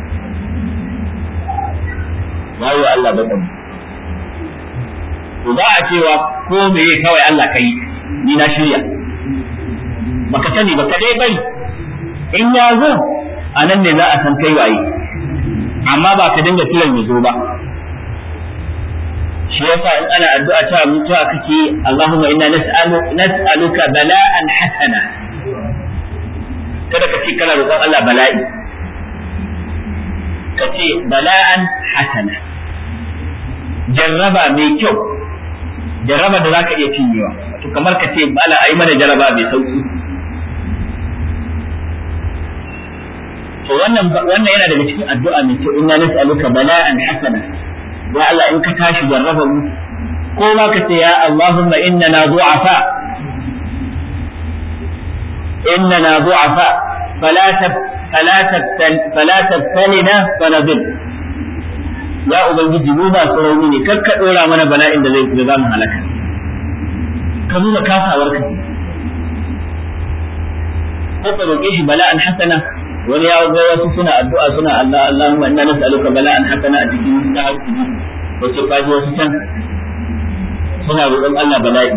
ya yi wa Allah da tsani to ba a cewa ko me kawai Allah kai ni na shirya baka sani baka dai bari in ya zo a nan ne za a san kai waye amma ba ka dinga kiran ya zo ba shi yasa in ana addu'a ta mutuwa kake Allahumma inna nas'alu nas'aluka bala'an hasana kada ka ce kana roƙon Allah bala'i ka ce bala'an hasana jarraba mai kyau jarraba da zaka iya cinyewa to kamar ka ce bala ai mana jarraba mai sauki to wannan wannan yana daga cikin addu'a mai kyau inna nas'aluka bala'an hasana ya Allah in ka tashi jarraba mu ko ma ka ce ya Allahumma innana du'afa innana du'afa fala tab fala tabtal fala tabtalina fanadil ya ubangiji mu ba rauni ne kar ka dora mana bala'in da zai da zamu halaka ka nuna kasawar ka ko ka roƙe shi bala'an hasana wani ya ga wasu suna addu'a suna Allah Allahumma inna nas'aluka bala'an hasana a cikin tahajjudi wace kaji wasu can suna roƙon Allah bala'i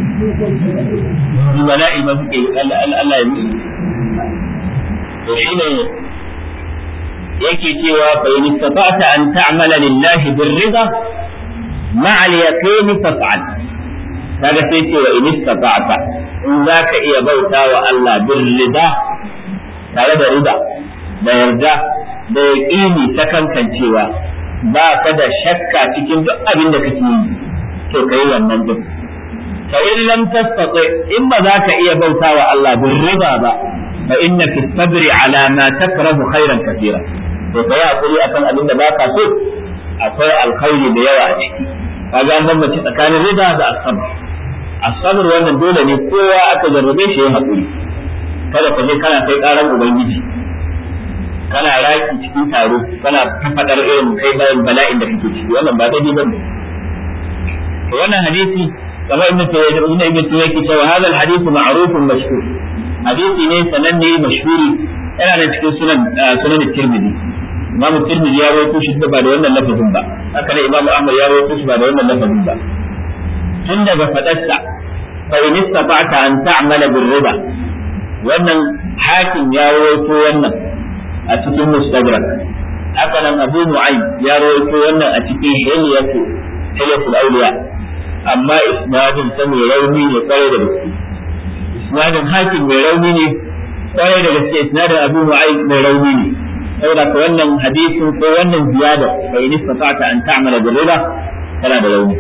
ni bala'i ba suke Allah Allah ya musu to shine yake cewa fa in istata'ta an ta'mala lillahi birrida ma'a al-yaqin faf'al kaga sai ce wa in istata'ta in zaka iya bauta wa Allah birrida tare da rida da yarda da yaƙini ta kankancewa ba ka da shakka cikin duk abin da kake yi to kai wannan duk fa in lam tastati in ba za ka iya bautawa Allah bin riba ba fa inna fi sabri ala ma takrahu khairan kathira to kai hakuri akan abin da baka so akwai alkhairi da yawa a ciki kaga an bambance tsakanin rida da asabar asabar wannan dole ne kowa aka jarrabe shi ya hakuri kada ka je kana kai karan ubangiji kana raki cikin taro kana fadar irin kai bayan bala'in da kake ciki wannan ba daidai bane to wannan hadisi kamar ibn tayyib ibn ibn tayyib yake cewa hadal hadithu ma'rufun mashhur hadisi ne sananne mashhuri yana da cikin sunan sunan tirmidhi imam tirmidhi ya rawaito shi ba da wannan lafazin ba haka ne imam ahmad ya rawaito shi ba da wannan lafazin ba tun daga fadarsa fa in istata'ta an ta'mala bir riba wannan hakim ya rawaito wannan a cikin mustadrak haka nan abu nu'aym ya rawaito wannan a cikin hilyatu hilyatul awliya amma isnadin ta mai rauni ne kwarai da gaske isnadin hakim mai rauni ne kwarai da gaske isnadin abu nu'aym mai rauni ne saboda ka wannan hadisin ko wannan ziyada fa in istata'ta an ta'mala bil riba tana da rauni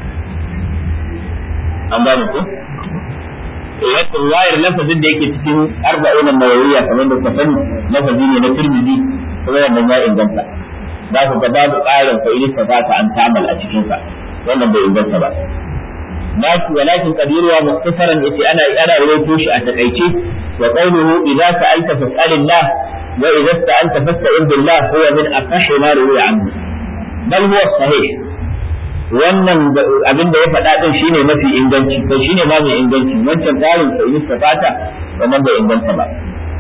an ba mu ko wata ruwayar lafazin da yake cikin arba'in nawawiya kamar da ka sani lafazi ne na turmidi kuma wannan ya inganta za ku ga babu ƙarin fa in ta ta an tamal a cikin sa wannan bai inganta ba lakin walakin qadiruwa muktasaran yace ana ana rawaito shi a takaice wa qawluhu idza sa'alta fas'alillah wa idza sta'anta fasta'in billah huwa min afahi ma ruwiya anhu bal huwa sahih wannan abin da ya faɗa din shine mafi inganci ko shine ma mai inganci wancan tsarin sai yi fata wannan bai inganta ba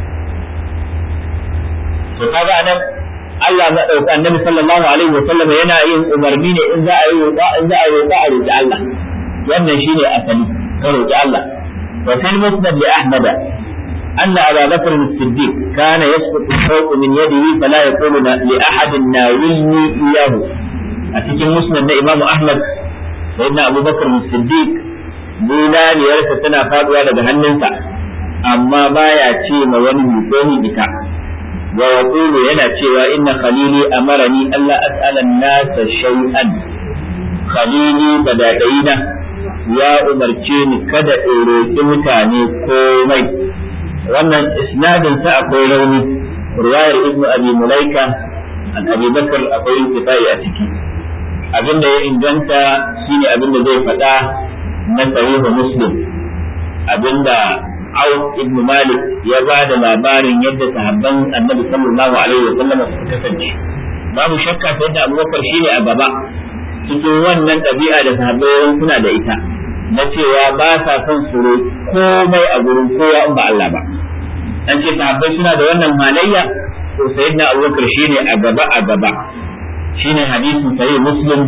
to kaga nan Allah ya dauka annabi sallallahu alaihi wa sallam yana yin umarni ne in za a yi roƙa in za a yi roƙa a roƙi Allah wannan shine asali ka roƙi Allah wa fil musnad li ahmad أن أبا بكر الصديق كان يسقط الشوق من يده فلا يقول لأحد ناولني إياه a cikin musnad na Imam Ahmad sayyidina Abu Bakar Siddiq bulaliyarsa tana faduwa daga hannunsa amma baya ce ma wani mutoni ita wa yaqulu yana cewa inna khalili amarani alla as'ala an-nasa shay'an khalili badadaina ya umarce ni kada in roƙi mutane komai wannan isnadin sa akwai rauni riwayar ibnu abi mulaika an abi bakar akwai intifai a ciki abin da ya inganta shine abin da zai faɗa na sahihu muslim abinda Auf ibn Malik ya ba da labarin yadda sahabban Annabi sallallahu alaihi wa sallam suka kasance babu shakka sai da Abubakar shine a gaba cikin wannan ɗabi'a da sahabbai suna da ita na cewa ba sa son su komai a gurin kowa in ba Allah ba an ce sahabbai suna da wannan halayya to sayyidina Abubakar shine a gaba a gaba shine hadisin sahih Muslim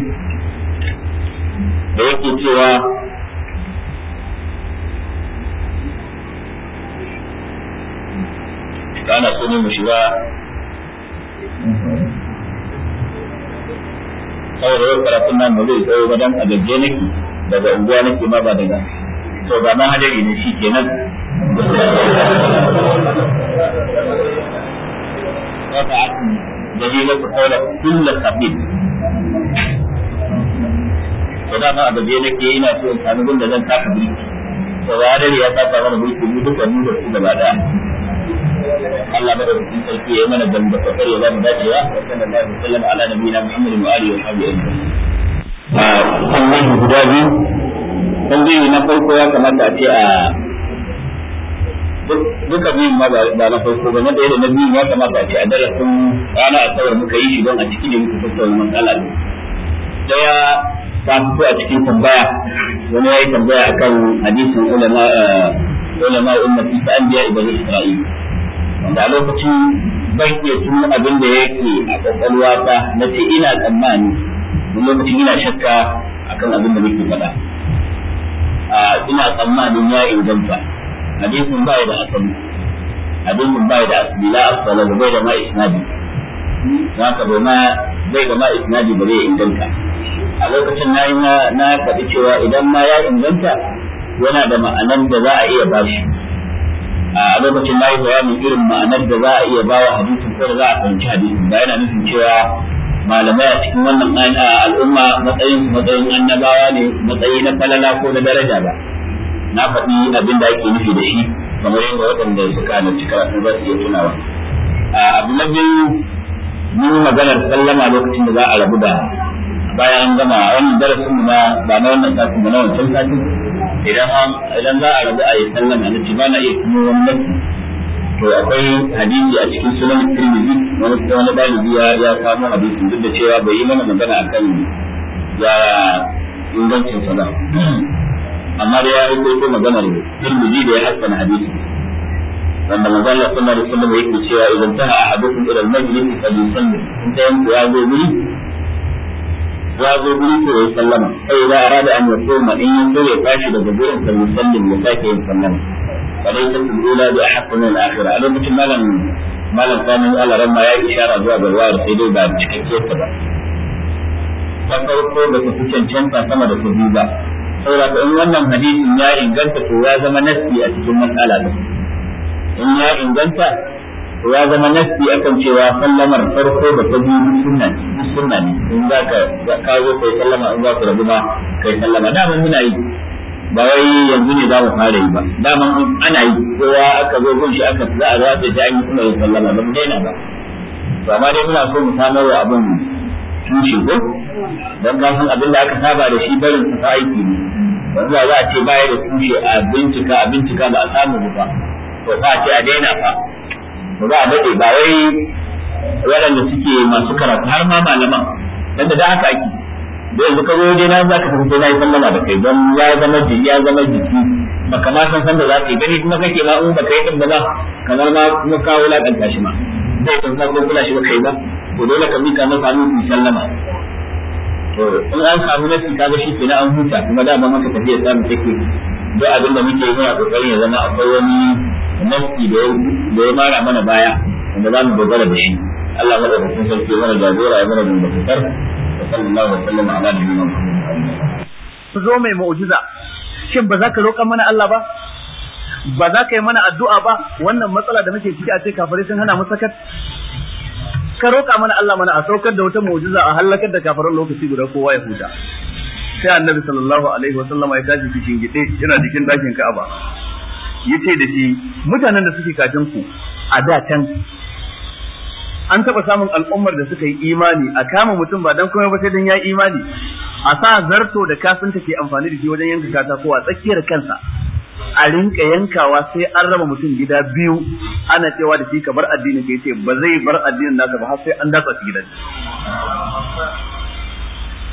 da yake cewa kana so ne mu shiga saboda yau karatun nan ba zai tsayo ba dan a gajje nake daga unguwa nake ma ba daga to ba ma hadari ne shi kenan dalilin ku kaula kullu sabil to da ma a gajje nake ina so in sami gunda zan taka birki to ba hadari ya taka mana birki mu duka mu da su gaba daya Allah madaukakin sarki ya mana dan da fakar ya zamu dacewa wa sallallahu alaihi wasallam ala nabiyina Muhammad wa alihi wa sahbihi ajma'in a kan guda biyu tambayi na farko ya kamata a ce a duka biyun ma ba na farko ba na ɗaya da na biyun ya kamata a ce a darasin rana a tsawar muka yi shi don a cikin da muka tattauna matsala ne daya ta fito a cikin tambaya wani ya yi tambaya akan hadisin ulama ulama ummati ta anbiya ibn isra'il wanda a lokacin ban iya tuno abin da yake a kwakwalwata na ce ina tsammani wani lokacin ina shakka akan abin da nake faɗa ina tsammanin ya inganta hadisin ba da asali hadisin ba da asali la asala da bai da ma isnadi haka bai ma bai da ma isnadi ba zai inganta a lokacin na yi na faɗi cewa idan ma ya inganta yana da ma'anar da za a iya bashi a lokacin na yi bayanin irin ma'anar da za a iya bawa hadisin ko da za a fahimci hadisin ba yana nufin cewa malamai a cikin wannan al'umma matsayin matsayin annabawa ne matsayi na falala ko na daraja ba na faɗi abin da ake nufi da shi kamar yadda waɗanda suka halarci karatu za su iya tunawa abu na biyu mun maganar sallama lokacin da za a rabu da bayan an gama wannan darasin mu na ba na wannan satin ba na wancan satin idan idan za a rabu a yi sallama na ci ba na iya kuma wani nafi to akwai hadisi a cikin sunan tirmidhi wani wani dalibi ya ya samu hadisin duk da cewa bai yi mana magana akan ya ingancin sa ba amma da ya yi ko maganar tirmidhi da ya hassana hadisi wanda manzo Allah sallallahu alaihi wasallam yake cewa idan taha ahadukum ila al-majlis fa yusalli in ta yanku ya zo guri ya zo guri ko ya sallama sai idan arada an yasoma in yanzu ya tashi daga gurin sa musallin ya sake yin sallama فليست الأولى بأحق من الآخرة أنا مثل ما لم ما لم كان الله رمى يا إشارة zuwa ga ruwa sai dai ba cikakkiyar ta ba ta farko da ta fi cancanta sama da ta biyu ba saboda in wannan hadisin ya inganta to ya zama nasi a cikin matsala da in ya inganta to ya zama nasi akan cewa sallamar farko da ta biyu duk sunna ne duk sunna ne in za ka ka zo kai sallama in za ku rabu ma kai sallama da mun muna yi ba wai yanzu ne za mu fara yi ba daman ana yi kowa aka zo gun shi aka za a za ta ji an yi kuma yin sallama ba mu daina ba to amma dai muna so mu samar wa abin tushe ko dan ka san abin da aka saba da shi barin sa aiki ne yanzu za a ce baya da tushe a bincika a bincika ba a samu ba to fa a ce a daina fa to za a dade ba wai waɗanda suke masu karatu har ma malaman dan da haka ake da yanzu ka zo waje na za ka fito na yi sallama da kai don ya zama jiki ya zama jiki baka ma san san da za ka yi gani kuma kake ma in baka yi din ba ba kamar ma kuma ka wulakanta shi ma zai san sa ko kula shi ba kai ba to dole ka mika masa hannu ku sallama to in an samu nasi kaga shi kenan an huta kuma da ba maka tafiya samu take duk abin da muke yi muna kokarin ya zama akwai wani nasi da ya mara mana baya wanda za mu dogara da shi Allah madaukakin sarki mana jagora ya mana dangantakar وصلى الله وسلم على نبينا محمد zo mai mu'jiza shin ba za ka roƙa mana Allah ba ba za ka yi mana addu'a ba wannan matsala da muke ciki a ce kafirai sun hana mu sakat ka roƙa mana Allah mana a saukar da wata mu'jiza a halakar da kafiran lokaci guda kowa ya huta sai annabi sallallahu alaihi wa sallama ya tashi cikin gide yana cikin dakin Ka'aba yace da shi mutanen da suke kafin ku a da can an taɓa samun al'ummar da suka yi imani a kama mutum ba dan komai ba sai dan ya imani a sa zarto da kafinta ke amfani da shi wajen yanka katako a tsakiyar kansa a rinka yankawa sai an raba mutum gida biyu ana cewa da shi ka bar addinin ka yace ba zai bar addinin nasa ba har sai an datsa shi gidan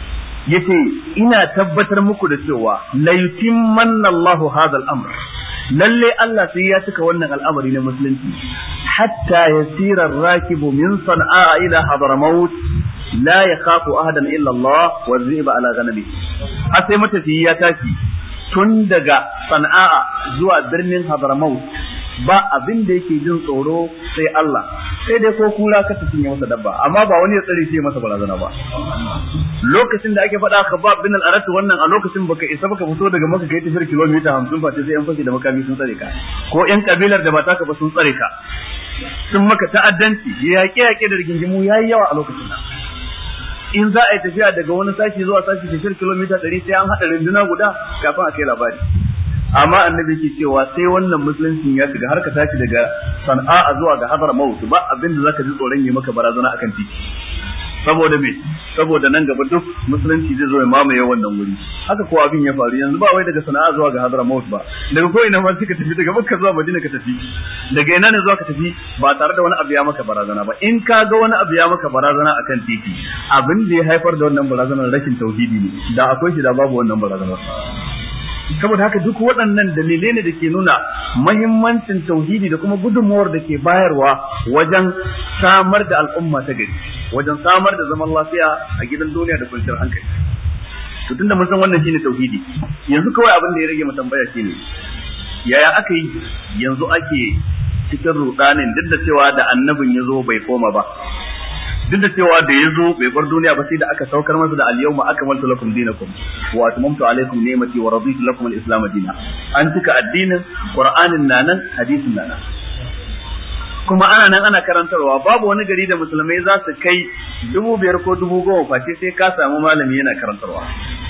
yace ina tabbatar muku da cewa la yutimmanna Allahu hadha al-amr lalle Allah sai ya cika wannan al'amari na musulunci hatta yasira ar-rakibu min san'a ila hadramaut la yakhafu ahadan illa Allah wa dhiba ala ghanabi har sai matafiyi ya tashi tun daga sana'a zuwa birnin hadramaut ba abin da yake jin tsoro sai Allah sai dai ko kura ka tafi masa dabba amma ba wani ya tsare shi masa barazana ba lokacin da ake faɗa khabab bin al-arat wannan a lokacin baka isa baka fito daga maka kai tafiyar kilomita 50 ba sai yan fashi da makami sun tsare ka ko yan kabilar da ba taka ba sun tsare ka sun maka ta'addanci yaƙe yaƙe da rigingimu yayi yawa a lokacin nan in za a yi tafiya daga wani sashi zuwa sashi tafiyar kilomita 100 sai an haɗa runduna guda kafin a kai labari amma annabi ke cewa sai wannan musuluncin ya shiga har ka tashi daga sana'a zuwa ga hadar maut ba abin da zaka ji tsoron yi maka barazana akan titi saboda me saboda nan gaba duk musulunci zai zo ya mamaye wannan wuri haka ko abin ya faru yanzu ba wai daga sana'a zuwa ga hadar maut ba daga ko ina ma suka tafi daga makka zuwa madina ka tafi daga ina ne zuwa ka tafi ba tare da wani abu ya maka barazana ba in ka ga wani abu ya maka barazana akan titi abin da ya haifar da wannan barazanar rashin tauhidi ne da akwai shi da babu wannan barazanar saboda haka duk waɗannan dalilai ne da ke nuna mahimmancin tauhidi da kuma gudunmuwar da ke bayarwa wajen samar da al'umma ta gari wajen samar da zaman lafiya a gidan duniya da kwanciyar hankali to tunda mun san wannan shine tauhidi yanzu kawai abin da ya rage mu tambaya shine yaya aka yi yanzu ake cikin rudanin duk da cewa da annabin ya zo bai koma ba duk da cewa da ya zo bai bar duniya ba sai da aka saukar masa da al-yawma akmaltu lakum dinakum wa atmamtu alaykum ni'mati wa raditu lakum al-islam dinan an cika addinin qur'anin nanan hadisin nanan kuma ana nan ana karantarwa babu wani gari da musulmai za su kai dubu biyar ko dubu goma face sai ka samu malami yana karantarwa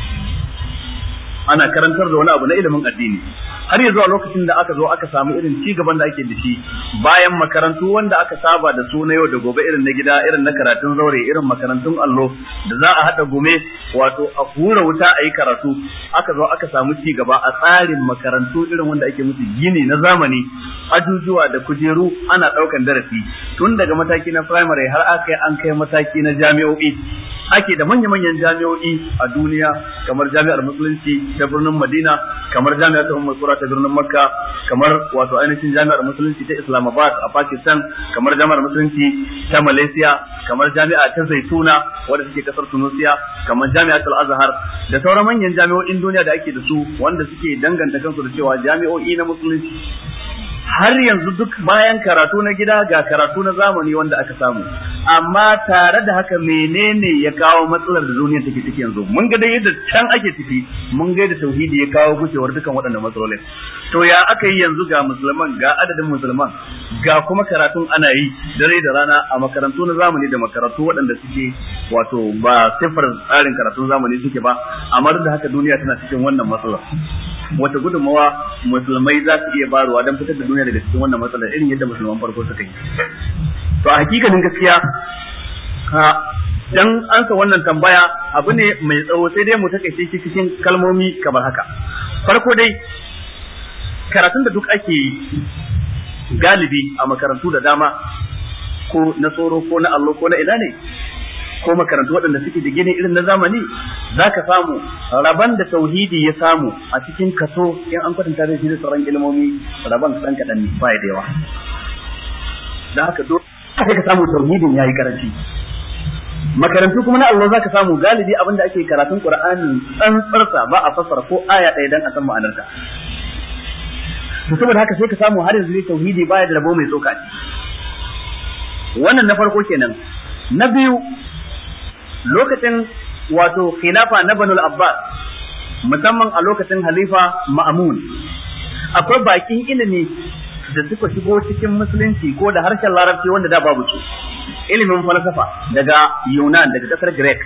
ana karantar da wani abu na ilimin addini har yanzu a lokacin da aka zo aka samu irin ci gaban da ake da shi bayan makarantu wanda aka saba da su na yau da gobe irin na gida irin na karatun zaure irin makarantun allo da za a haɗa gume wato a hura wuta a yi karatu aka zo aka samu ci gaba a tsarin makarantu irin wanda ake musu gini na zamani ajujuwa da kujeru ana ɗaukan darasi tun daga mataki na primary har aka an kai mataki na jami'o'i ake da manya-manyan jami'o'i a duniya kamar jami'ar musulunci ta birnin madina kamar jami'ar ta umar ta birnin makka kamar wato ainihin jami'ar musulunci ta islamabad a pakistan kamar jami'ar musulunci ta malaysia kamar jami'a ta zaituna wadda take kasar tunisia kamar jami'ar al-azhar da sauran manyan jami'o'in duniya da ake da su wanda suke danganta kansu da cewa jami'o'i na musulunci har yanzu duk bayan karatu na gida ga karatu na zamani wanda aka samu amma tare da haka menene ya kawo matsalar da duniya take ciki yanzu mun ga dai yadda can ake ciki mun ga yadda tauhidi ya kawo gushewar dukan waɗannan matsalolin to ya aka yi yanzu ga musulman ga adadin musulman ga kuma karatun ana yi dare da rana a makarantu na zamani da makarantu waɗanda suke wato ba sifar tsarin karatun zamani suke ba amma duk da haka duniya tana cikin wannan matsalar wata gudunmawa musulmai za su iya barowa don fitar da duniya daga cikin wannan matsalar irin yadda musulman farko suka yi to a hakikanin gaskiya ha dan ansa wannan tambaya abu ne mai tsawo sai dai mu takaice shi cikin kalmomi kamar haka farko dai karatun da duk ake yi galibi a makarantu da dama ko na tsoro ko na allo ko na ina ne ko makarantu waɗanda suke da gini irin na zamani za ka samu rabon da tauhidi ya samu a cikin kaso in an kwatanta da shi da sauran ilimomi rabon ɗan kaɗan ne ba da yawa da haka dole sai ka samu tauhidin yayi karanci makarantu kuma na Allah za ka samu galibi abin da ake karatun Qur'ani tsantsarsa ba a fassara ko aya ɗaya dan a san ma'anarta to saboda haka sai ka samu har yanzu tauhidi baya da rabo mai tsoka wannan na farko kenan na biyu lokacin wato khilafa na Banul Abbas musamman a lokacin halifa Ma'mun akwai bakin ilimi da suka shigo cikin musulunci ko da harshen larabci wanda da babu su ilimin falsafa daga Yunan daga kasar Greek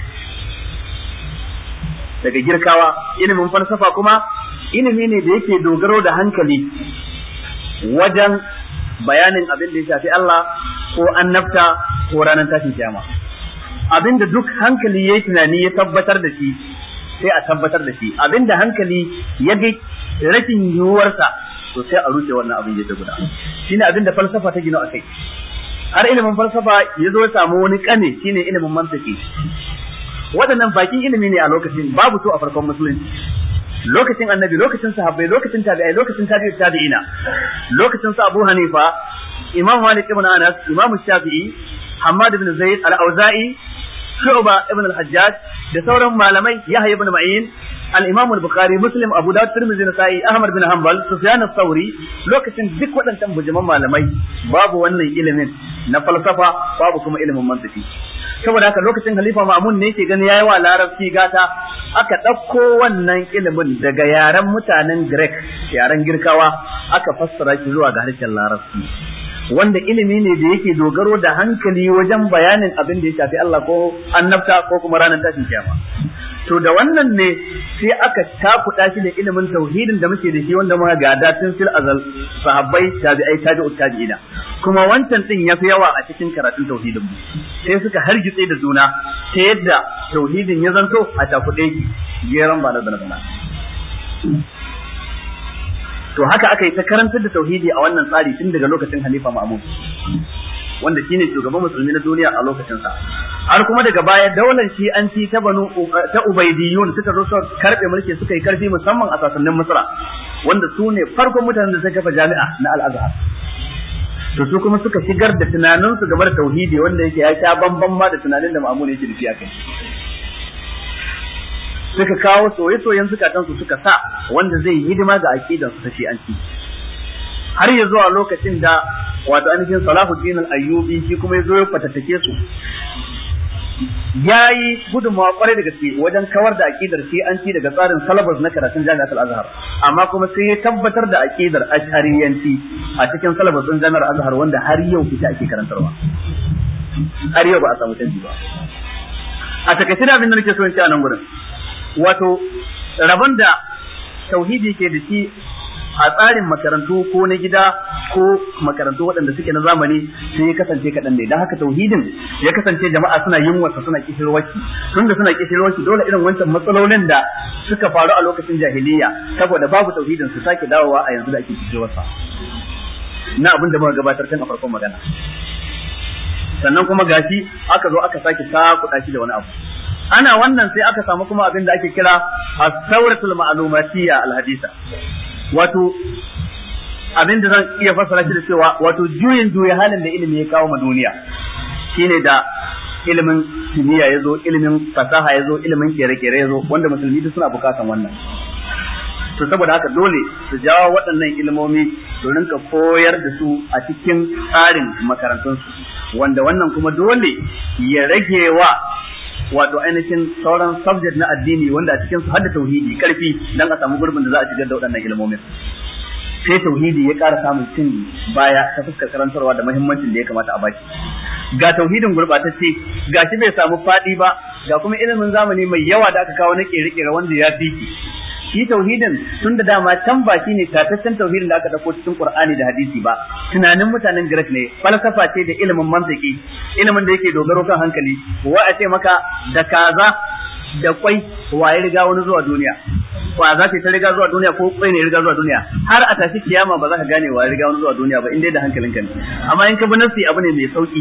daga Girkawa ilimin falsafa kuma ilimi ne da yake dogaro da hankali wajen bayanin abin da ya shafi Allah ko annabta ko ranar tashin kiyama abinda duk hankali ya yi tunani ya tabbatar da shi sai a tabbatar da shi abinda hankali ya ga rashin yiwuwarsa to sai a rushe wannan abin ya guda shine abinda falsafa ta gina a kai har ilimin falsafa ya zo ya samu wani kane shine ilimin mantiki waɗannan bakin ilimi ne a lokacin babu su a farkon musulunci lokacin annabi lokacin sahabbai lokacin tabi'ai lokacin tabi'ut tabi'ina lokacin su Abu Hanifa Imam Malik ibn Anas Imam Shafi'i Hammad ibn Zaid al-Auza'i Shu'ba ibn al-Hajjaj da sauran malamai Yahya ibn Ma'in al-Imam al-Bukhari Muslim Abu Dawud Tirmidhi Nasa'i Ahmad bin Hanbal Sufyan ath-Thawri lokacin duk waɗannan bujuman malamai babu wannan ilimin na falsafa babu kuma ilimin mantiki saboda haka lokacin Khalifa Ma'mun ne yake gani yayi wa Larabci gata aka ɗauko wannan ilimin daga yaren mutanen Greek yaren Girkawa aka fassara shi zuwa ga harshen Larabci wanda ilimi ne da yake dogaro da hankali wajen bayanin abin da ya shafi Allah ko annabta ko kuma ranar tashin kiyama to da wannan ne sai aka takuɗa shi da ilimin tauhidin da muke da shi wanda muka gada tun fil azal sahabbai tabi'ai tabi'ut tabi'ina kuma wancan din yafi yawa a cikin karatun tauhidin mu sai suka hargitse da juna ta yadda tauhidin ya zanto a takuɗe ki geran ba da bana to haka aka yi ta karantar da tauhidi a wannan tsari tun daga lokacin Halifa Ma'mun wanda shine shugaban musulmi na duniya a lokacin sa har kuma daga baya daular shi an ci ta banu ta ubaidiyun suka zo su karbe mulki suka yi karfi musamman a sasannin Misra wanda su ne farkon mutanen da suka kafa jami'a na Al-Azhar to su kuma suka shigar da tunaninsu game da tauhidi wanda yake ya sha bamban ma da tunanin da Ma'mun yake da shi akai suka kawo soye-soyen zukatansu suka sa wanda zai yi hidima ga aqidan su ta shi'anci har ya zuwa lokacin da wato ainihin Salahuddin al-Ayyubi shi kuma ya zo ya fatattake su yayi gudunmawa kwarai da gaske wajen kawar da aqidar shi'anci daga tsarin salabus na karatun Jami'at al-Azhar amma kuma sai ya tabbatar da aqidar ashariyanci a cikin salabus din Jami'ar Azhar wanda har yau ita ake karantarwa har yau ba a samu canji ba a takaice da abin da nake so in ce a nan gurin wato rabon da tauhidi ke da shi a tsarin makarantu ko na gida ko makarantu waɗanda suke na zamani sai ya kasance kaɗan ne don haka tauhidin ya kasance jama'a suna yin wasa suna kishirwaki tun da suna kishirwaki dole irin wancan matsalolin da suka faru a lokacin jahiliya saboda babu tauhidin su sake dawowa a yanzu da ake kishirwarsa na abin da muka gabatar kan a farkon magana sannan kuma gashi aka zo aka sake sakuɗa shi da wani abu ana wannan sai aka samu kuma abin da ake kira as-sawratul ma'lumatiyya al-hadisa wato abin da zan iya fassara shi da cewa wato juyin juya halin da ilimi ya kawo ma duniya shine da ilimin kimiyya ya zo ilimin fasaha ya zo ilimin kere-kere ya zo wanda musulmi duk suna bukatan wannan to saboda haka dole su jawo waɗannan ilimomi su rinka koyar da su a cikin tsarin makarantunsu wanda wannan kuma dole ya rage wa wato ainihin sauran subject na addini wanda a cikin su hadda tauhidi karfi dan a samu gurbin da za a shigar da waɗannan ilmomin sai tauhidi ya ƙara samun cin baya ta fuskar karantarwa da muhimmancin da ya kamata a baki ga tauhidin gurbatacce ga shi bai samu faɗi ba ga kuma ilimin zamani mai yawa da aka kawo na ƙere-ƙere wanda ya fi shi tauhidin tun da dama can ba shi ne tataccen tauhidin da aka dauko cikin Qur'ani da hadisi ba tunanin mutanen Greek ne falsafa ce da ilimin mantiki ilimin da yake dogaro kan hankali wa a ce maka da kaza da kwai wa ya riga wani zuwa duniya wa za ta riga zuwa duniya ko kwai ne ya riga zuwa duniya har a tashi kiyama ba za ka gane wa ya riga wani zuwa duniya ba in dai da hankalinka ne amma in ka bi nafsi abu ne mai sauki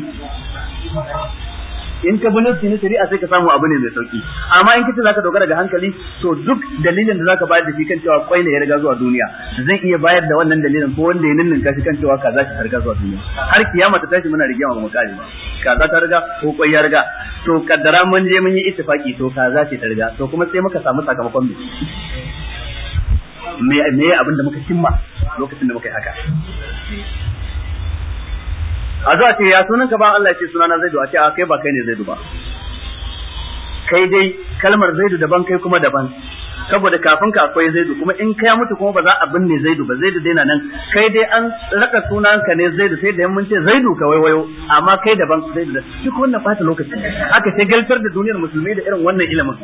in ka bi nafsi na shari'a sai ka samu abu ne mai sauki amma in kace zaka dogara ga hankali to duk dalilin da zaka bayar da shi kan cewa kwai ne ya riga zuwa duniya zan iya bayar da wannan dalilin ko wanda ya ninninka shi kan cewa kaza ta riga zuwa duniya har kiyama ta tashi muna rigima ba mu kare ba kaza ta riga ko kwai ya riga to kaddara mun je mun yi ittifaki to kaza ce ta riga to kuma sai muka samu sakamakon me me abin da muka cimma lokacin da muka yi haka a zuwa ce ya sunan ka ba Allah ya ce sunana Zaidu a ce a kai ba kai ne Zaidu ba kai dai kalmar Zaidu daban kai kuma daban saboda kafin ka akwai Zaidu kuma in kai mutu kuma ba za a binne Zaidu ba Zaidu dai na nan kai dai an raka sunan ka ne Zaidu sai da mun ce Zaidu ka waiwayo amma kai daban Zaidu da duk wannan bata lokaci aka sai galtar da duniyar musulmai da irin wannan ilimin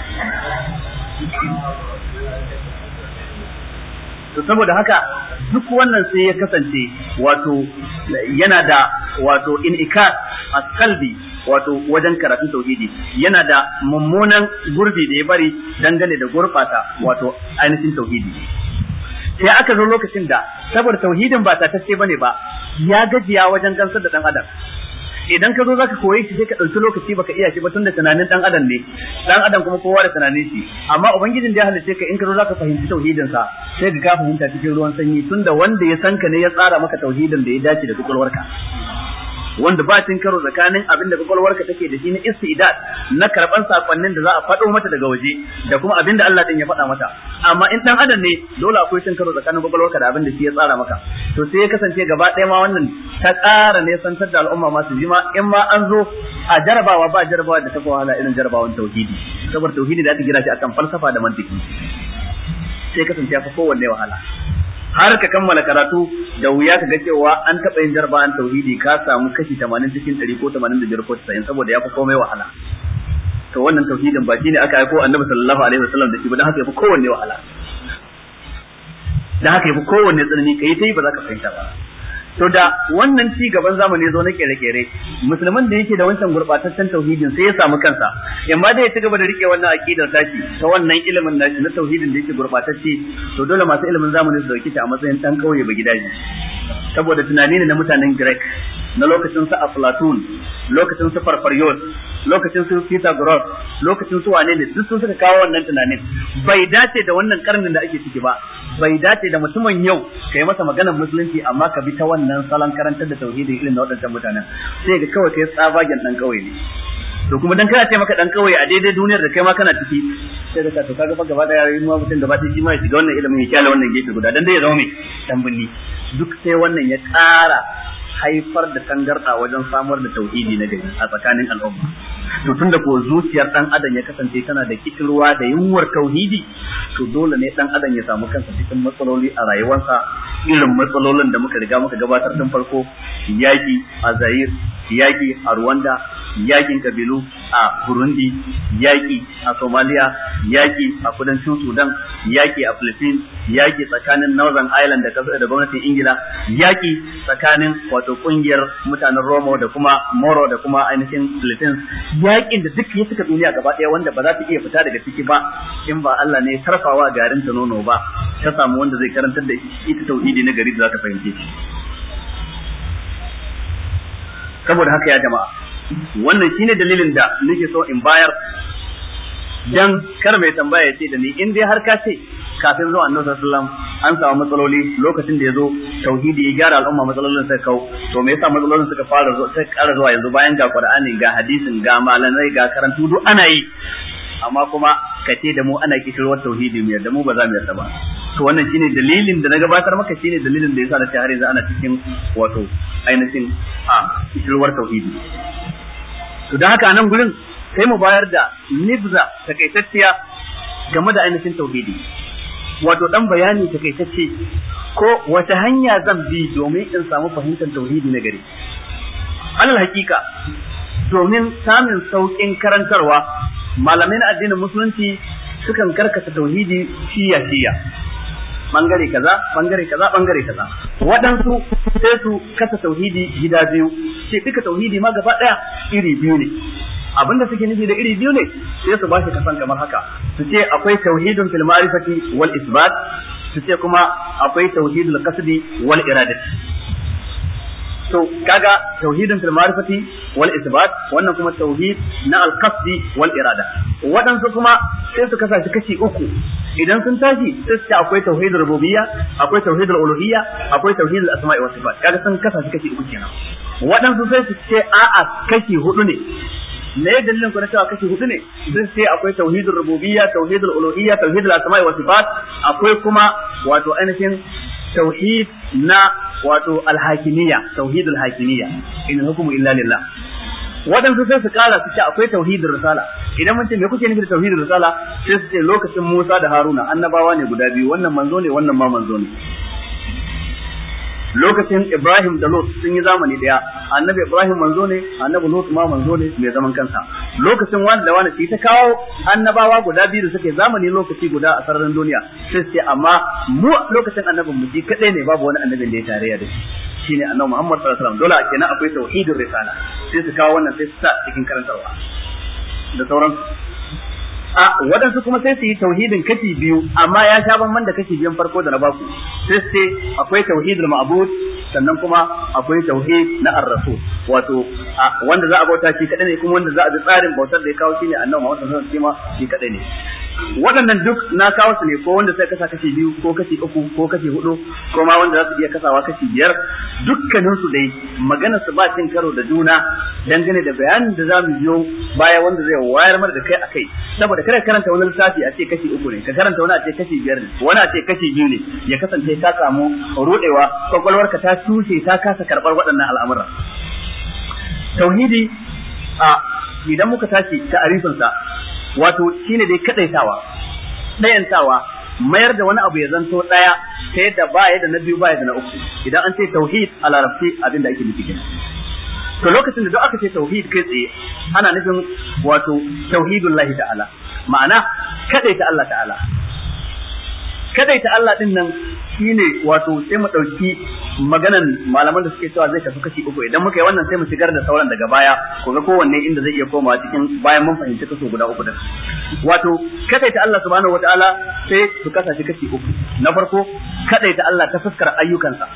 to saboda haka duk wannan sai ya kasance wato yana da wato inikas askalbi wato wajen karatun tauhidi yana da mummunan gurbi da ya bari dangane da gurbata wato ainihin tauhidi sai aka zo lokacin da saboda tauhidin ba ta tace bane ba ya gajiya wajen gansar da dan adam idan ka zo zaka koye shi sai ka ɗauki lokaci baka iya shi ba tunda tunanin dan adam ne dan adam kuma kowa da tunanin shi amma ubangijin da ya halice ka in ka zo zaka fahimci tauhidin sa sai ka ka fahimta cikin ruwan sanyi tunda wanda ya san ka ne ya tsara maka tauhidin da ya dace da kwakwalwarka wanda ba cin karo tsakanin abin da kwakwalwarka take da shi na istidad na karban sakonnin da za a faɗo mata daga waje da kuma abin da Allah din ya faɗa mata amma in dan adam ne dole akwai cin karo tsakanin kwakwalwarka da abin da shi ya tsara maka to sai ya kasance gaba ɗaya ma wannan ta ƙara ne santar da al'umma masu jima in ma an zo a jarabawa ba jarabawa da ta wahala irin jarabawan tauhidi saboda tauhidi da aka gina shi akan falsafa da mantiki sai kasance ya fi kowanne wahala har ka kammala karatu da wuya ka ga cewa an taɓa yin jarabawan tauhidi ka samu kashi 80 cikin 100 ko 85 ko 90 saboda ya fi komai wahala to wannan tauhidin ba shine aka aiko annabi sallallahu alaihi wasallam da shi ba dan haka yafi kowanne wahala dan haka yafi kowanne tsanani kai tai ba za ka fahimta ba to da wannan ci gaban zamani zo na kere-kere musulman da yake da wancan gurbataccen tauhidin sai ya samu kansa yamma da ya ci gaba da rike wannan aqidar tashi ta wannan ilimin nashi na tauhidin da yake gurbatacce to dole masu ilimin zamani su dauki ta a matsayin dan kauye ba gidaje saboda tunani ne na mutanen Greek na lokacin su Aflatun lokacin su Farfarios lokacin su Pythagoras lokacin su wane ne duk sun suka kawo wannan tunanin bai dace da wannan karnin da ake ciki ba bai dace da mutumin yau kai masa maganar musulunci amma ka bi ta wannan salon karantar da tauhidi irin na waɗancan mutanen sai ga kawai kai tsabagen dan kauye ne to kuma dan kana ce maka dan kauye a daidai duniyar da kai ma kana ciki sai da ka to kaga fa gaba daya yayin ma mutum gaba ɗaya shi ma ya shiga wannan ilimin ya kyale wannan gefe guda dan dai ya zama mai dan binni duk sai wannan ya ƙara haifar da tangarɗa wajen samar da tauhidi na gari a tsakanin al'umma to tunda ko zuciyar dan adam ya kasance tana da kishirwa da yunwar tauhidi to dole ne dan adam ya samu kansa cikin matsaloli a rayuwarsa irin matsalolin da muka riga muka gabatar tun farko yaki a Zaire yaki a Rwanda yakin kabilu a Burundi yaki a Somalia yaki a kudancin Sudan yaki a Philippines yaki tsakanin Northern Ireland da kasar da gwamnatin Ingila yaki tsakanin wato kungiyar mutanen Romo da kuma Moro da kuma ainihin Philippines yakin da duk ya suka duniya gaba ɗaya wanda ba za ta iya fita daga ciki ba in ba Allah ne tarfawa garin ta nono ba ta samu wanda zai karantar da ita tauhidi na gari da za ta fahimce shi saboda haka ya jama'a wannan shine dalilin da nake so in bayar dan kar mai tambaya ya ce da ni in dai har ka ce kafin zuwa annabi sallallahu an samu matsaloli lokacin da ya zo tauhidi ya gyara al'umma matsalolin sai kau to me yasa matsalolin suka fara zuwa sai ƙara zuwa yanzu bayan ga qur'ani ga hadisin ga malamai ga karantu duk ana yi amma kuma ka ce da mu ana kishirwar tauhidi mu yadda mu ba za mu yarda ba to wannan shine dalilin da na gabatar maka shine dalilin da yasa na ce har yanzu ana cikin wato ainihin a kishirwar tauhidi to dan haka nan gurin sai mu bayar da nibza takaitacciya game da ainihin tauhidi wato dan bayani takaitacce ko wata hanya zan bi domin in samu fahimtar tauhidi na gari alal hakika domin samun sauƙin karantarwa malamai na addinin musulunci sukan karkata tauhidi shiya shiya bangare kaza bangare kaza bangare kaza waɗansu sai su kasa tauhidi gida biyu ce duka tauhidi ma gaba ɗaya iri biyu ne abinda suke nufi da iri biyu ne sai su bashi kasan kamar haka su ce akwai tauhidun fil ma'rifati wal isbat su ce kuma akwai tauhidul qasdi wal iradati to kaga tauhidin fil ma'rifati wal isbat wannan kuma tauhid na al qasdi wal irada waɗansu kuma sai su kasa shi kashi uku idan sun tashi sai su ce akwai tauhidul rububiyya akwai tauhidul uluhiyya akwai tauhidul asma'i was sifat kaga sun kasa shi kashi uku kenan waɗansu sai su ce a'a kashi hudu ne me ya dalilin ku na cewa kashi hudu ne sun ce akwai tauhidul rububiyya tauhidul uluhiyya tauhidul asma'i was sifat akwai kuma wato ainihin tauhid na wato alhakimiyya tauhidul hakimiyya in hukumu illa lillah waɗansu sai su kara su ce akwai tauhidul risala idan mun ce me kuke nufi da tauhidul risala sai su ce lokacin Musa da Haruna annabawa ne guda biyu wannan manzo ne wannan ma manzo ne lokacin Ibrahim da Lot sun yi zamani daya annabi Ibrahim manzo ne annabi Lot ma manzo ne mai zaman kansa lokacin wani da wani sai ta kawo annabawa guda biyu da suke zamani lokaci guda a sararin duniya sai ce amma mu lokacin annabin mu shi kadai ne babu wani annabin da ya tarayya da shi shine annabi Muhammad sallallahu alaihi wasallam dole kenan akwai tauhidur risala sai su kawo wannan sai su sa cikin karantarwa da sauran a waɗansu kuma sai su yi tauhidin kashi biyu amma ya sha bamban da kashi biyan farko da na baku sai su ce akwai tauhidul ma'bud sannan kuma akwai tauhid na ar-rasul wato wanda za a bauta shi kadai ne kuma wanda za a bi tsarin bautar da ya kawo shine annabi Muhammad sallallahu alaihi wasallam shi kadai ne waɗannan duk na kawo su ne ko wanda sai kasa kashi biyu ko kashi uku ko kashi hudu ko ma wanda za su iya kasawa kashi biyar dukkanin su dai magana su ba cin karo da juna dangane da bayanin da za mu biyo baya wanda zai wayar mana da kai akai saboda kada karanta wani lissafi a ce kashi uku ne ka karanta wani a ce kashi biyar ne wani a ce kashi biyu ne ya kasance ka samu rudewa kwakwalwarka ta tushe ta kasa karɓar waɗannan al'amura tauhidi a idan muka tashi ta'arifinsa wato shine dai kadaitawa dayantawa mayar da wani abu ya zanto daya ta yadda ba ya da na biyu ba ya da na uku idan an ce tauhid a larabci abin da ake nufi kenan to lokacin da duk aka ce tauhid kai tsaye ana nufin wato tauhidullahi ta'ala ma'ana kadaita Allah ta'ala kadaita Allah din nan shine wato sai mu dauki maganan malaman da suke cewa zai tafi kashi uku idan muka yi wannan sai mu shigar da sauran daga baya ko ga kowanne inda zai iya komawa cikin bayan mun fahimci kaso guda uku din wato kadaita Allah subhanahu wataala sai su kasa shi kashi uku na farko kadaita Allah ta fuskar ayyukansa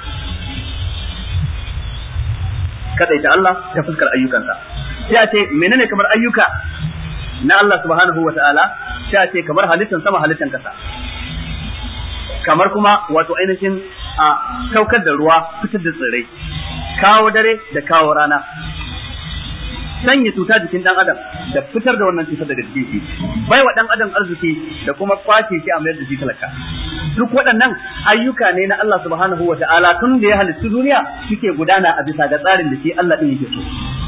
kadaita Allah ta fuskar ayyukansa sai a ce menene kamar ayyuka na Allah subhanahu wataala sai a ce kamar halittan sama halittan kasa kamar kuma wato ainihin a saukar da ruwa fitar da tsirrai kawo dare da kawo rana sanya cuta jikin dan adam da fitar da wannan cutar daga jikin shi bai wa dan adam arziki da kuma kwace shi a mayar da shi talaka duk waɗannan ayyuka ne na Allah subhanahu wa ta'ala tun da ya halittu duniya suke gudana a bisa ga tsarin da shi Allah din yake so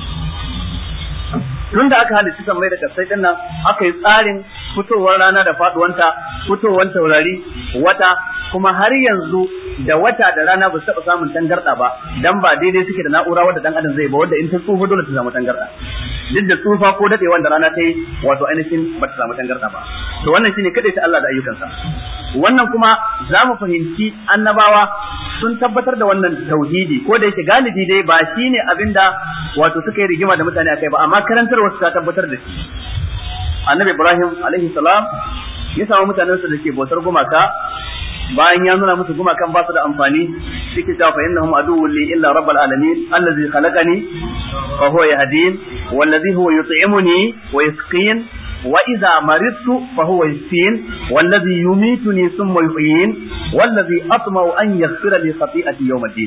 tun da aka halitta sammai da kasai din nan aka yi tsarin fitowar rana da faduwanta fitowar taurari wata kuma har yanzu da wata da rana ba su taɓa samun tangarɗa ba dan ba daidai suke da na'ura wadda dan adam zai ba wadda in ta tsufa dole ta samu tangarɗa duk da tsufa ko daɗe wanda rana ta yi wato ainihin ba ta samu tangarɗa ba to wannan shine kadai ta Allah da ayyukansa wannan kuma za mu fahimci annabawa sun tabbatar da wannan tauhidi ko da yake galibi dai ba shine abinda wato suka yi rigima da mutane akai ba amma karantar wasu ta tabbatar da shi annabi Ibrahim alaihi salam ya samu mutanensa da ke bautar gumaka bayan ya nuna musu gumakan ba su da amfani suke cewa fa innahum aduwwun li illa rabbil alamin allazi khalaqani fa huwa yahdin wallazi huwa yut'imuni wa yasqin wa idza maridtu fa huwa yashfin wallazi yumituni thumma yuhyin wallazi atma'u an yaghfira li khati'ati yawm ad-din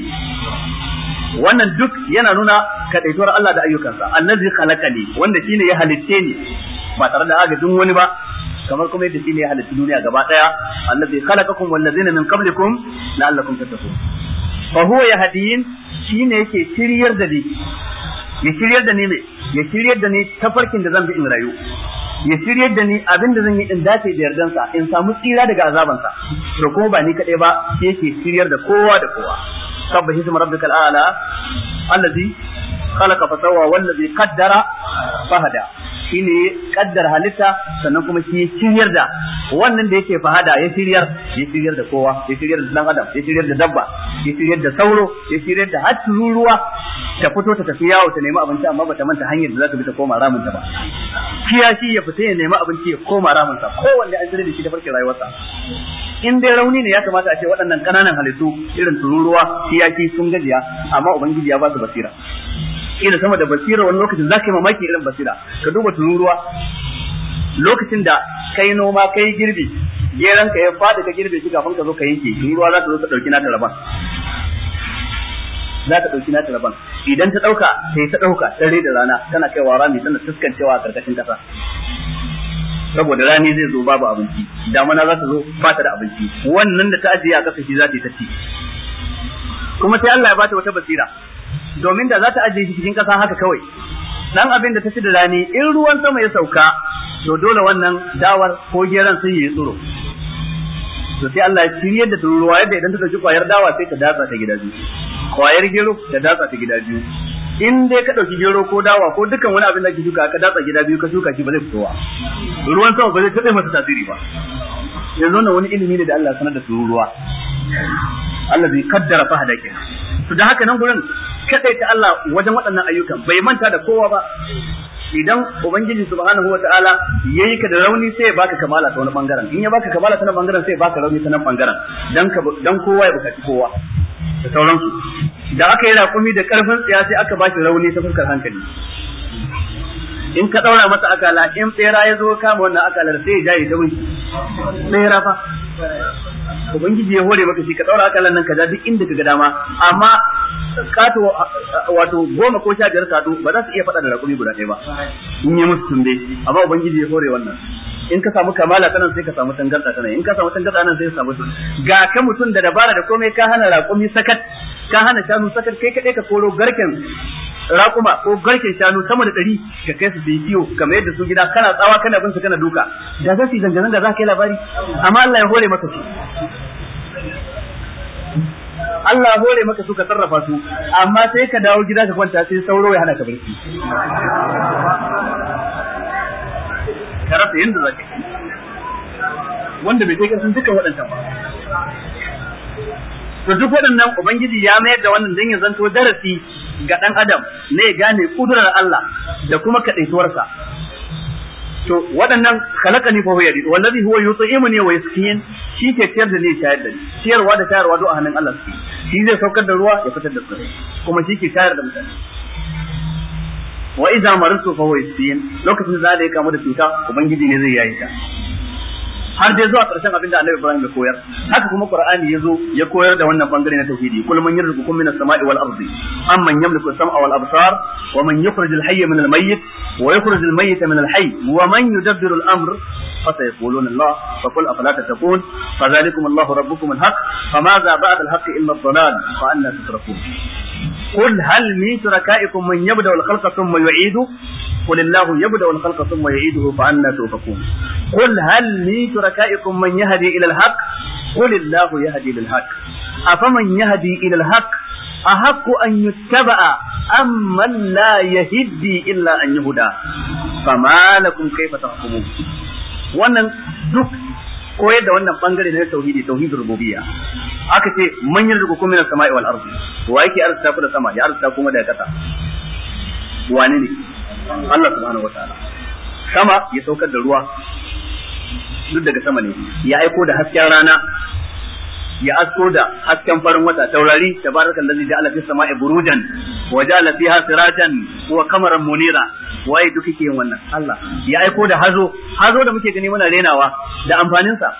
wannan duk yana nuna kadaituwar Allah da ayyukansa allazi khalaqani wanda shine ya halitte ni ba tare da agajin wani ba kamar kuma yadda shine ya halitta duniya gaba daya allazi khalaqakum wallazina min qablikum la'allakum tattaqun fa huwa yahdin shine yake shiryar da ni ya shiryar da ni me ya shiryar da ni tafarkin da zan bi in rayu ya shiryar da ni abin da zan yi in dace da yardansa in samu tsira daga azabansa to kuma ba ni kadai ba shi yake shiryar da kowa da kowa sabbahi isma rabbikal a'la allazi khalaqa fa sawwa wallazi qaddara fahada shine kaddar halitta sannan kuma shi ya shiryar da wannan da yake fahada ya shiryar ya shiryar da kowa ya shiryar da dan adam ya shiryar da dabba ya shiryar da sauro ya shiryar da har ruwa ta fito ta tafi yawo ta nemi abinci amma bata manta hanyar da za ta bi ta koma ramin ta ba kiyashi ya fita ya nemi abinci ya koma ramin sa kowanne an shirya da shi da farkin rayuwarsa in dai rauni ne ya kamata a ce waɗannan ƙananan halittu irin tururuwa kiyashi sun gajiya amma ubangiji ya ba su basira ila sama da basira wani lokacin za ka yi mamaki irin basira ka duba tururuwa lokacin da kai noma kai girbi geran ka ya fada ka girbe shi kafin ka zo ka yanke tururuwa za ta zo ta dauki nata rabon za ta dauki nata rabon idan ta dauka sai ta dauka dare da rana tana kaiwa rami tana fuskancewa a karkashin kasa saboda rani zai zo babu abinci damana za ta zo ba ta da abinci wannan da ta ajiye a kasa shi za ta yi ta ci kuma sai Allah ya bata wata basira domin da za ta ajiye shi cikin ƙasa haka kawai dan abin da ta ci da rani in ruwan sama ya sauka to dole wannan dawar ko geran sun yi tsiro to sai Allah ya shiryar da tururuwa yadda idan ta dauki kwayar dawa sai ta datsa ta gida biyu kwayar gero ta datsa ta gida biyu in dai ka dauki gero ko dawa ko dukkan wani abin da ke shuka ka datsa gida biyu ka shuka shi ba zai fitowa ruwan sama ba zai taɓa masa tasiri ba yanzu wannan wani ilimi ne da Allah ya sanar da tururuwa Allah zai kaddara fahada kenan to da haka nan gurin ta Allah wajen waɗannan ayyukan bai manta da kowa ba idan ubangiji subhanahu wataala yayi ka da rauni sai ya baka kamala ta wani bangaren in ya baka kamala ta wani bangaren sai ya baka rauni ta nan bangaren dan ka dan kowa ya bukaci kowa da sauransu da aka yi raƙumi da ƙarfin tsiya sai aka ba shi rauni ta fuskar hankali in ka ɗaura masa akala in tsera ya zo kama wannan akalar sai ya jaye ta wunki tsera fa ubangiji ya hore maka shi ka ɗaura akalar nan ka ja duk inda ka ga dama amma kato wato goma ko sha biyar kado ba za su iya faɗa da raƙumi guda ɗaya ba in yi musu tumbe amma ubangiji ya hore wannan in ka samu kamala tanan sai ka samu tangarda tanan in ka samu tangarda nan sai ka samu ga ka mutum da dabara da komai ka hana raƙumi sakat ka hana shanu sakat kai kaɗai ka koro garken raƙuma ko garken shanu sama da ɗari ka kai su yi kiwo kamar yadda su gida kana tsawa kana bin su kana duka da za su yi zanganan da za ka yi labari amma Allah ya hore maka su Allah ya hore maka su ka sarrafa su amma sai ka dawo gida ka kwanta sai sauro ya hana ka barci ka rasa yadda za ka yi wanda bai kai kasan dukkan waɗancan ba to duk waɗannan ubangiji ya mayar da wannan dan ya zanto darasi ga ɗan adam ne ya gane kudurar Allah da kuma kaɗaituwarsa to waɗannan khalaqani fa huwa yadi wallazi huwa yut'imuni wa yasqin shi ke ciyar da ni shayar da ni ciyarwa da shayarwa duk a hannun Allah suke shi zai saukar da ruwa ya fitar da tsirrai kuma shi ke shayar da mutane wa idza maritu fa huwa yasqin lokacin da ya kamu da cuta ubangiji ne zai yayi ta har dai zuwa ƙarshen abin da Annabi Ibrahim ya koyar haka kuma Qur'ani yazo ya koyar da wannan bangare na tauhidi kul man yarzuqukum minas sama'i wal ardi amman yamliku as-sam'a wal absar wa man yukhrijul hayya minal mayyit wa yukhrijul mayyita minal hayy wa man yudabbiru al-amr فسيقولون الله فقل افلا تتقون فذلكم الله ربكم الحق فماذا بعد الحق الا الضلال فانا تصرفون قل هل من شركائكم من يبدا الخلق ثم يعيده قل الله يبدا الخلق ثم يعيده فانا توفقون قل هل من شركائكم من يهدي الى الحق قل الله يهدي للحق افمن يهدي الى الحق أحق أن يتبع أم من لا يهدي إلا أن يهدى فما لكم كيف تحكمون wannan duk koyar da wannan bangare na tauhidi tauhidul rububiyya aka ce man yarzuku kuma minas sama'i wal ardi wa yake arzuta ku da sama ya arzuta kuma daga kasa wane ne Allah subhanahu wataala sama ya saukar da ruwa duk daga sama ne ya aiko da hasken rana ya asko da hasken farin wata taurari tabarakal ladzi ja'ala fis sama'i burujan wa ja'ala fiha sirajan wa qamaran munira waye duk yake yin wannan Allah ya aiko da hazo hazo da muke gani muna renawa da amfanin sa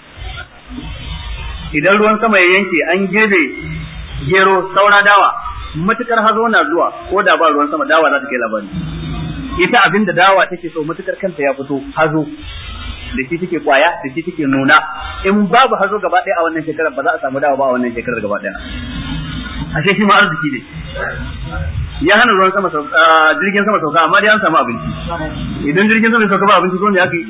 idan ruwan sama ya yanke an girbe gero saura dawa matukar hazo na zuwa ko da ba ruwan sama dawa za ta kai labari ita abin da dawa take so matukar kanta ya fito hazo da shi take kwaya da shi take nuna in babu hazo gaba ɗaya a wannan shekarar ba za a samu dawa ba a wannan shekarar gaba ɗaya ashe shi ma arziki ne ya hana ruwan sama jirgin sama sauka amma dai an samu abinci idan jirgin sama ya sauka ba abinci ko me aka yi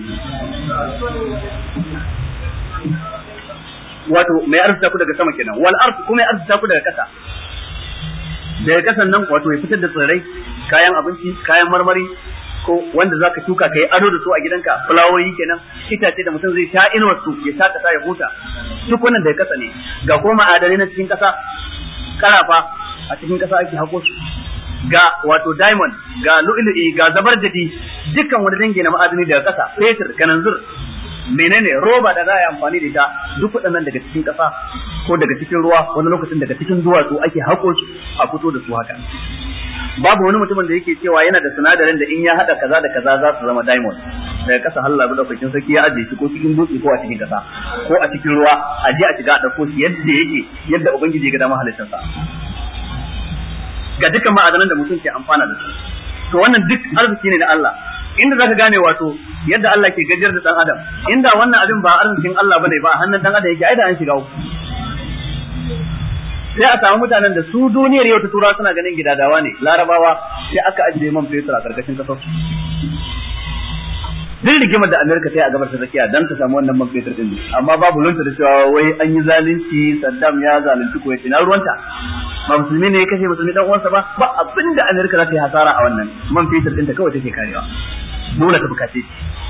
wato mai arzuta ku daga sama kenan wal ard kuma ya arzuta ku daga kasa daga kasan nan wato ya fitar da tsirrai kayan abinci kayan marmari ko wanda zaka shuka kai ado da su a gidanka fulawoyi kenan itace da mutum zai sha inuwar su ya sha kasa ya huta duk wannan daga kasa ne ga ko ma'adanai na cikin kasa karafa a cikin kasa ake hako su ga wato diamond ga lu'lu'i ga zabarjadi dukkan wani dangi na ma'adani daga kasa fetur kananzir menene roba da za a yi amfani da ita duk waɗannan daga cikin ƙasa ko daga cikin ruwa wani lokacin daga cikin duwatsu ake haƙo su a fito da su haka babu wani mutumin da yake cewa yana da sinadarin da in ya haɗa kaza da kaza za su zama diamond daga ƙasa Allah bi daukakin sarki ya ajiye shi ko cikin dutse ko a cikin ƙasa ko a cikin ruwa a je a shiga a ɗauko shi yadda yake yadda ubangiji ya ga dama halittarsa ga dukkan ma'adanan da mutum ke amfana da su to wannan duk arziki ne na Allah inda zaka gane wato yadda Allah ke gajiyar da dan adam inda wannan abin ba arzikin Allah bane ba hannun dan adam yake ai da an shiga uku sai a samu mutanen da su duniyar yau ta tura suna ganin gidadawa ne larabawa sai aka ajiye man fetur a karkashin kasar su duk rigimar da Amerika ta yi a gabar ta tsakiya dan ta samu wannan man fetur din amma babu lunta da cewa wai an yi zalunci Saddam ya zalunci ko na ruwanta ba musulmi ne ya kashe musulmi dan uwansa ba ba abinda Amerika za ta yi hasara a wannan man fetur din ta kawai take karewa dole ta bukace shi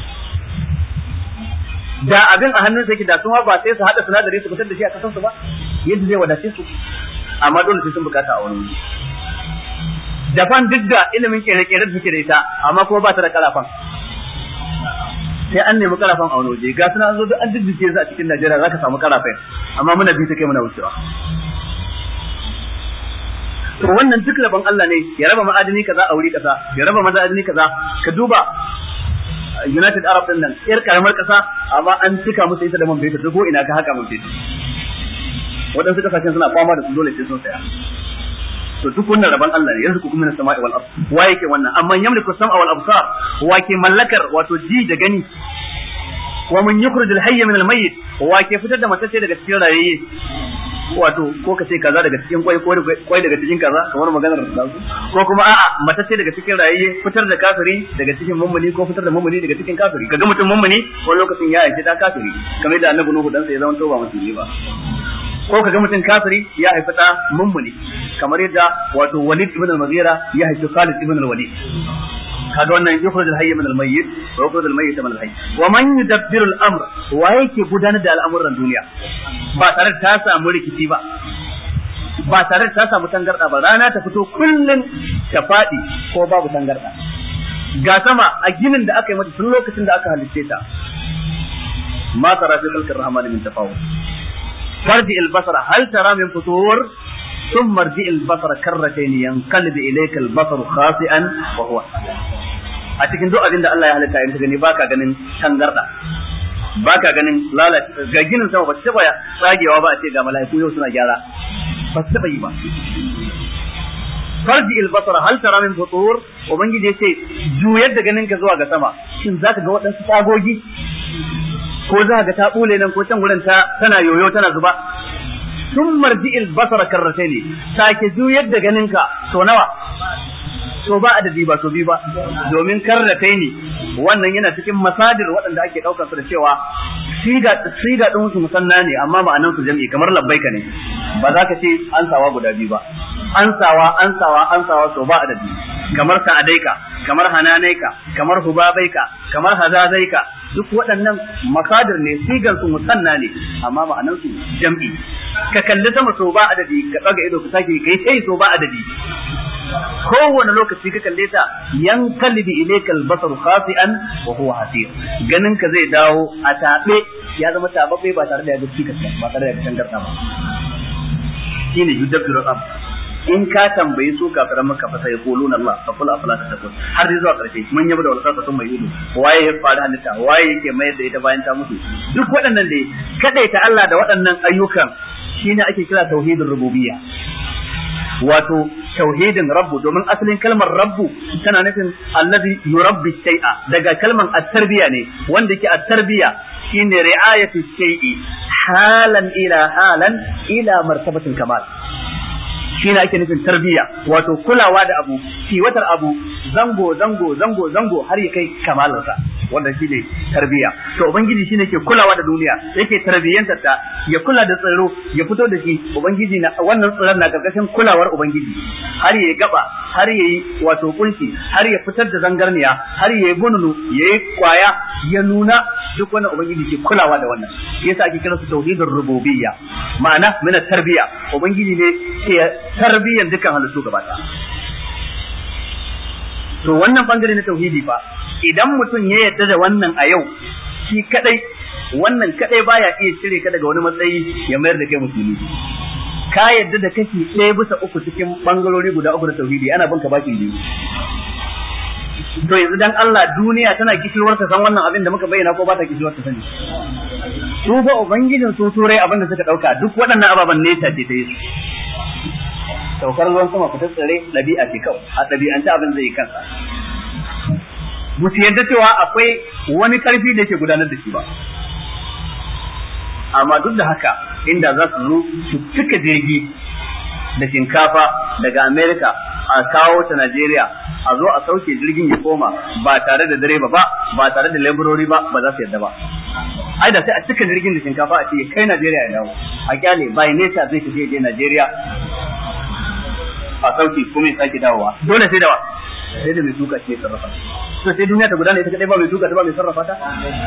da abin a hannun yake da sun ba sai su hada sinadari su fitar da shi a kasan su ba yadda zai wadace su amma dole sai sun bukata a wani Japan duk da ilimin kere-kere da suke da ita amma kuma ba ta da kalafan sai an nemi karafan a wani waje ga suna zo duk an jijjike su a cikin Najeriya zaka samu karafai amma muna bi ta kai muna wucewa to wannan duk rabon Allah ne ya raba ma'adini kaza a wuri kaza ya raba ma'adini kaza ka duba United Arab din nan yar karamar kasa amma an cika musu ita da man fetur duk ina ka haka man fetur waɗansu kasashen suna fama da su dole sai sun saya to duk wannan rabon Allah ne yanzu kuma na sama'i wal ard wa yake wannan amma yamliku sam'a wal absar wa ke mallakar wato ji da gani wa man yukhrij al hayy min al mayyit wa ke fitar da matacce daga cikin rayayye wato ko ka ce kaza daga cikin kwai ko kwai daga cikin kaza kamar maganar da su ko kuma a'a matacce daga cikin rayayye fitar da kafiri daga cikin mummuni ko fitar da mummuni daga cikin kafiri kaga mutum mummuni ko lokacin ya aike ta kafiri kamar da annabi nuhu dan sa ya zama to ba musulmi ba ko kaga mutum kafiri ya haifi da mummuni kamar yadda wato Walid ibn al-Mughira ya haifi Khalid ibn al-Walid kaga wannan yukhrij al-hayy min al-mayyit wa yukhrij al-mayyit min al-hayy wa man yudabbiru al-amr wa yake gudanar da al'amuran duniya ba tare da ta samu rikici ba ba tare da ta samu tangarda ba rana ta fito kullun ta fadi ko babu tangarda ga sama a ginin da aka yi mata tun lokacin da aka halicce ta ma tara fi khalqir rahman min tafawut farji al-basar hal tara min futur ثم ارجع البصر كرتين ينقلب اليك البصر خاسئا وهو a cikin duk abin da Allah ya halitta in ka gani baka ganin tangarda baka ganin lalace ga ginin sama ba ta taba tsagewa ba a ce ga mala'iku yau suna gyara ba ta taba yi ba farji albasar hal tara min futur ubangiji yace juyar da ganin ka zuwa ga sama shin zaka ga waɗansu tsagogi ko za ga ta bule nan ko can gurin ta tana yoyo tana zuba sun marji albasara karrate ne sake juyar da ganinka to nawa to ba adadi ba to bi ba domin karrate ne wannan yana cikin masadir waɗanda ake ɗaukar su da cewa siga siga ɗin su musanna ne amma ma'anan su jami'i kamar labbaika ne ba za ka ce ansawa guda biyu ba ansawa ansawa ansawa to ba adadi kamar sa'adaika kamar hananaika kamar hubabaika kamar hazazaika duk waɗannan masadir ne sigan su musanna ne amma ma'anan su jam'i ka kalli sama so ba adadi ka tsaga ido ka sake kai sai so ba adadi kowane lokaci ka kalle ta yan kalbi ilayka albasaru khasi'an wa huwa hasir ganin ka zai dawo a tabe ya zama tababbe ba tare da ya ga cikas ba tare da ya tangarda ba shine yudabbiru am in ka tambayi su kafiran maka fa sai yaquluna Allah fa qul afala tattaqun har dai zuwa karshe mun yaba da walasa sun mai ido waye ya fara halitta waye yake mayar da ita bayan ta mutu duk waɗannan dai kadaita Allah da waɗannan ayyukan shine ake kira tauhidin rububiyya wato tauhidin rabbu domin asalin kalmar rabbu tana nufin allazi yurabbi shay'a daga kalmar at-tarbiya ne wanda yake at-tarbiya shine ri'ayatu shay'i halan ila halan ila martabatil kamal shine ake nufin tarbiya wato kulawa da abu kiwatar abu zango zango zango zango har ya kai kamalarsa wanda shine tarbiya to ubangiji shine ke kulawa da duniya yake tarbiyyantar ta ya kula da tsaro ya fito da shi ubangiji na wannan tsaron na karkashin kulawar ubangiji har ya gaba har ya yi wato kunshi har ya fitar da zangarniya har ya yi gununu ya yi kwaya ya nuna duk wannan ubangiji ke kulawa da wannan yasa ake kira su tauhidur rububiyya ma'ana mina tarbiya ubangiji ne ke tarbiyyan dukkan halittu gaba to wannan bangare na tauhidi fa idan mutum ya yarda da wannan a yau shi kadai wannan kadai baya iya cire ka daga wani matsayi ya mayar da kai musulmi ka yarda da kashi ɗaya bisa uku cikin bangarori guda uku na tauhidi ana banka bakin biyu to yanzu dan Allah duniya tana kishirwar ta san wannan abin da muka bayyana ko ba ta kishirwar ta sani su ba ubangijin su turai abin da suka dauka duk waɗannan ababen nesa ce ta yi saukar ruwan sama fitar tsare ɗabi'a ce kawai a ɗabi'anta abin zai yi kansa ba su yadda cewa akwai wani ƙarfi da yake gudanar da shi ba amma duk da haka inda za su zo su cika jirgi da shinkafa daga Amerika a kawo ta Najeriya a zo a sauke jirgin ya koma ba tare da direba ba ba tare da laborori ba ba za su yadda ba ai da sai a cika jirgin da shinkafa a ce kai Najeriya ya dawo a kyale bai nesa zai tafi je Najeriya a sauki kuma ya sake dawowa dole sai da wa sai da mai tuka ce sarrafa to sai duniya ta gudana ita kadai ba mai tuka ta ba mai sarrafa ta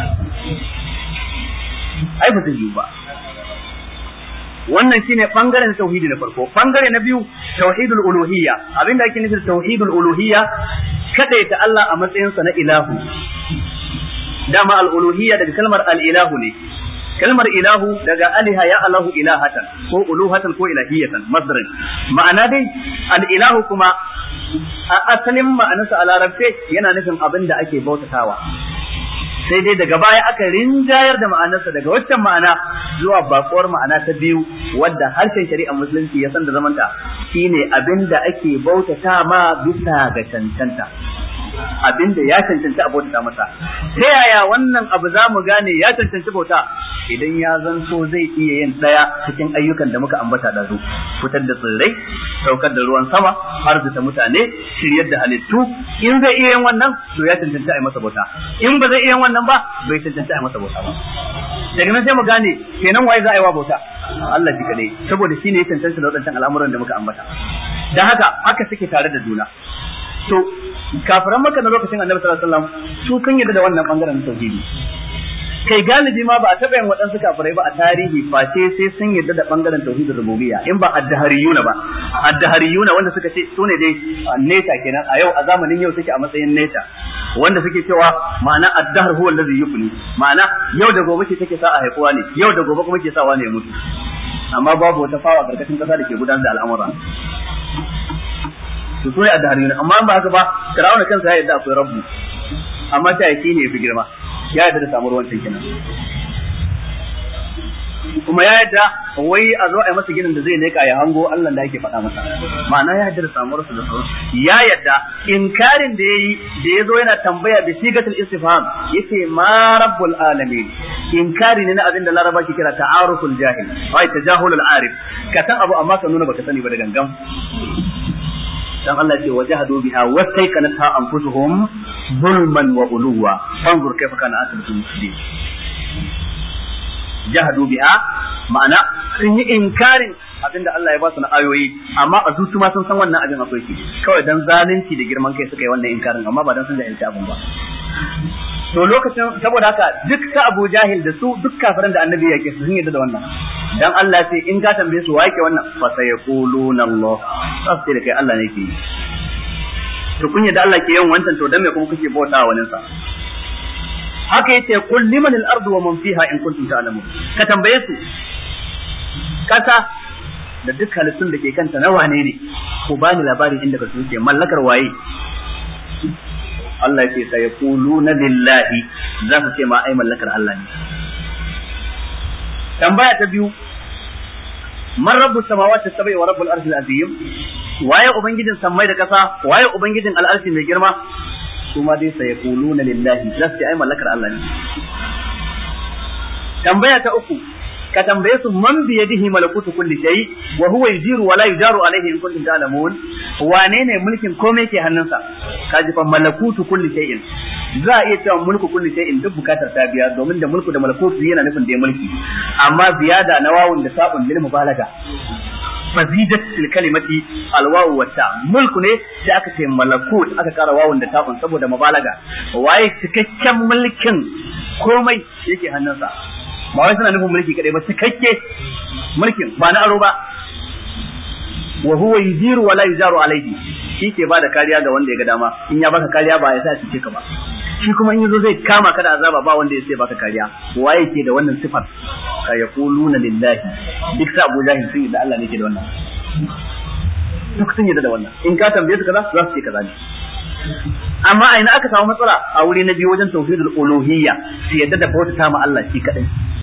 ai ba zai yiwu ba wannan shine bangaren tauhidi na farko bangare na biyu tauhidul uluhiyya abinda ake nufi tauhidul uluhiyya kadaita Allah a matsayin sa na ilahu dama al uluhiyya daga kalmar al ilahu ne kalmar ilahu daga aliha ya alahu ilahatan ko uluhatan ko ilahiyatan masdarin ma'ana dai al ilahu kuma a asalin ma'anarsa a larabce yana nufin abin da ake bautatawa sai dai daga baya aka rinjayar da ma'anarsa daga waccan ma'ana zuwa bakuwar ma'ana ta biyu wadda harshen shari'ar musulunci ya san da zamanta shine abin da ake bautata ma bisa ga cancanta abin da ya cancanci a bautata masa ta yaya wannan abu za mu gane ya cancanci bauta idan ya zanto zai iya yin daya cikin ayyukan da muka ambata da su fitar da tsirrai saukar da ruwan sama arzuta mutane shiryar da halittu in zai iya yin wannan to ya cancanci a yi masa bauta in ba zai iya yin wannan ba bai cancanci a yi masa bauta ba daga nan sai mu gane kenan waye za a yi wa bauta Allah shi kadai saboda shine ya cancanta da waɗancan al'amuran da muka ambata dan haka haka suke tare da juna to kafiran maka na lokacin annabi sallallahu alaihi wasallam su kan yadda da wannan bangaren tauhidi kai galibi ma ba a taɓa yin waɗansu kafirai ba a tarihi face sai sun yarda da bangaren tauhidin rububiyya in ba addahariyuna ba addahariyuna wanda suka ce su ne dai neta kenan a yau a zamanin yau suke a matsayin neta wanda suke cewa ma'ana addahar huwa allazi yufni ma'ana yau da gobe ce take sa a haifuwa ne yau da gobe kuma ke sawa ne ya mutu amma babu wata fawa karkashin kasa da ke gudanar da al'amura to so ne addahariyuna amma ba haka ba Fir'auna kansa ya yarda akwai rabbu amma ta yake ne ya fi girma ya yarda da samuwar wancan kenan kuma ya yarda wai a zo a yi masa ginin da zai leka ya hango Allah da yake faɗa masa ma'ana ya yarda da samuwar su da sauran ya yarda inkarin da yayi da yazo yana tambaya bi sigatul istifham yace ma rabbul alamin inkari ne na abin da laraba ke kira ta'aruful jahil ai tajahulul arif ka san abu amma ka nuna baka sani ba da gangan dan Allah ce wajahadu biha wastaiqanatha anfusuhum zulman wa uluwa fanzur kaifa kana asbatul muslimin jahadu biha ma'ana sun yi inkarin abinda Allah ya ba su na ayoyi amma a zuci ma sun san wannan abin akwai shi kawai dan zalunci da girman kai suka yi wannan inkarin amma ba dan sun jahilci abin ba to lokacin saboda haka duk ta Abu Jahil da su duk kafiran da Annabi yake su sun yarda da wannan dan Allah sai in ka tambaye su wake wannan fa sayaquluna Allah sai da kai Allah ne ke yi to kun yadda Allah ke yin wancan to dan me kuma kuke bauta wa wani sa haka yace kul liman al-ardu wa man fiha in kuntum ta'lamun ka tambaye su kasa da duk halittun da ke kanta na wane ne ku bani labarin inda ka suke mallakar waye Allah ce sai yaquluna lillahi za su ce ma ai mallakar Allah ne tambaya ta biyu man rabbu samawati sabai wa rabbul arshil azim waye ubangijin sammai da kasa waye ubangijin al'arshi mai girma su ma dai sai yaquluna lillahi za su ce ai mallakar Allah ne tambaya ta uku ka tambaye su man bi yadihi malakutu kulli shay wa huwa yujiru wa la yujaru alayhi in kuntum ta'lamun wane ne mulkin komai ke hannunsa kaji fa malakutu kulli shay'in za a iya cewa mulku kulli shay'in duk bukatar ta biya domin da mulku da malakutu yana nufin da mulki amma ziyada na wawun da sabun lil mubalaga fazidat fil kalimati alwawu wa ta mulku ne sai aka ce malakut aka kara wawun da ta'un saboda mubalaga waye cikakken mulkin komai yake hannunsa ba wai suna nufin mulki kadai ba cikakke mulkin ba na aro ba wa huwa yujiru wa la yujaru alayhi shi ke bada kariya ga wanda ya ga dama in ya baka kariya ba ya sa cike ka ba shi kuma in yazo zai kama ka da azaba ba wanda ya sai baka kariya waye ke da wannan sifar ka yaquluna lillahi duk sa Abu Jahil sun yi da Allah ne ke da wannan duk sun yi da wannan in ka tambaye su kaza za su ce kaza ne amma a ina aka samu matsala a wuri na biyu wajen tauhidul uluhiyya su yadda da bauta ma Allah shi kadai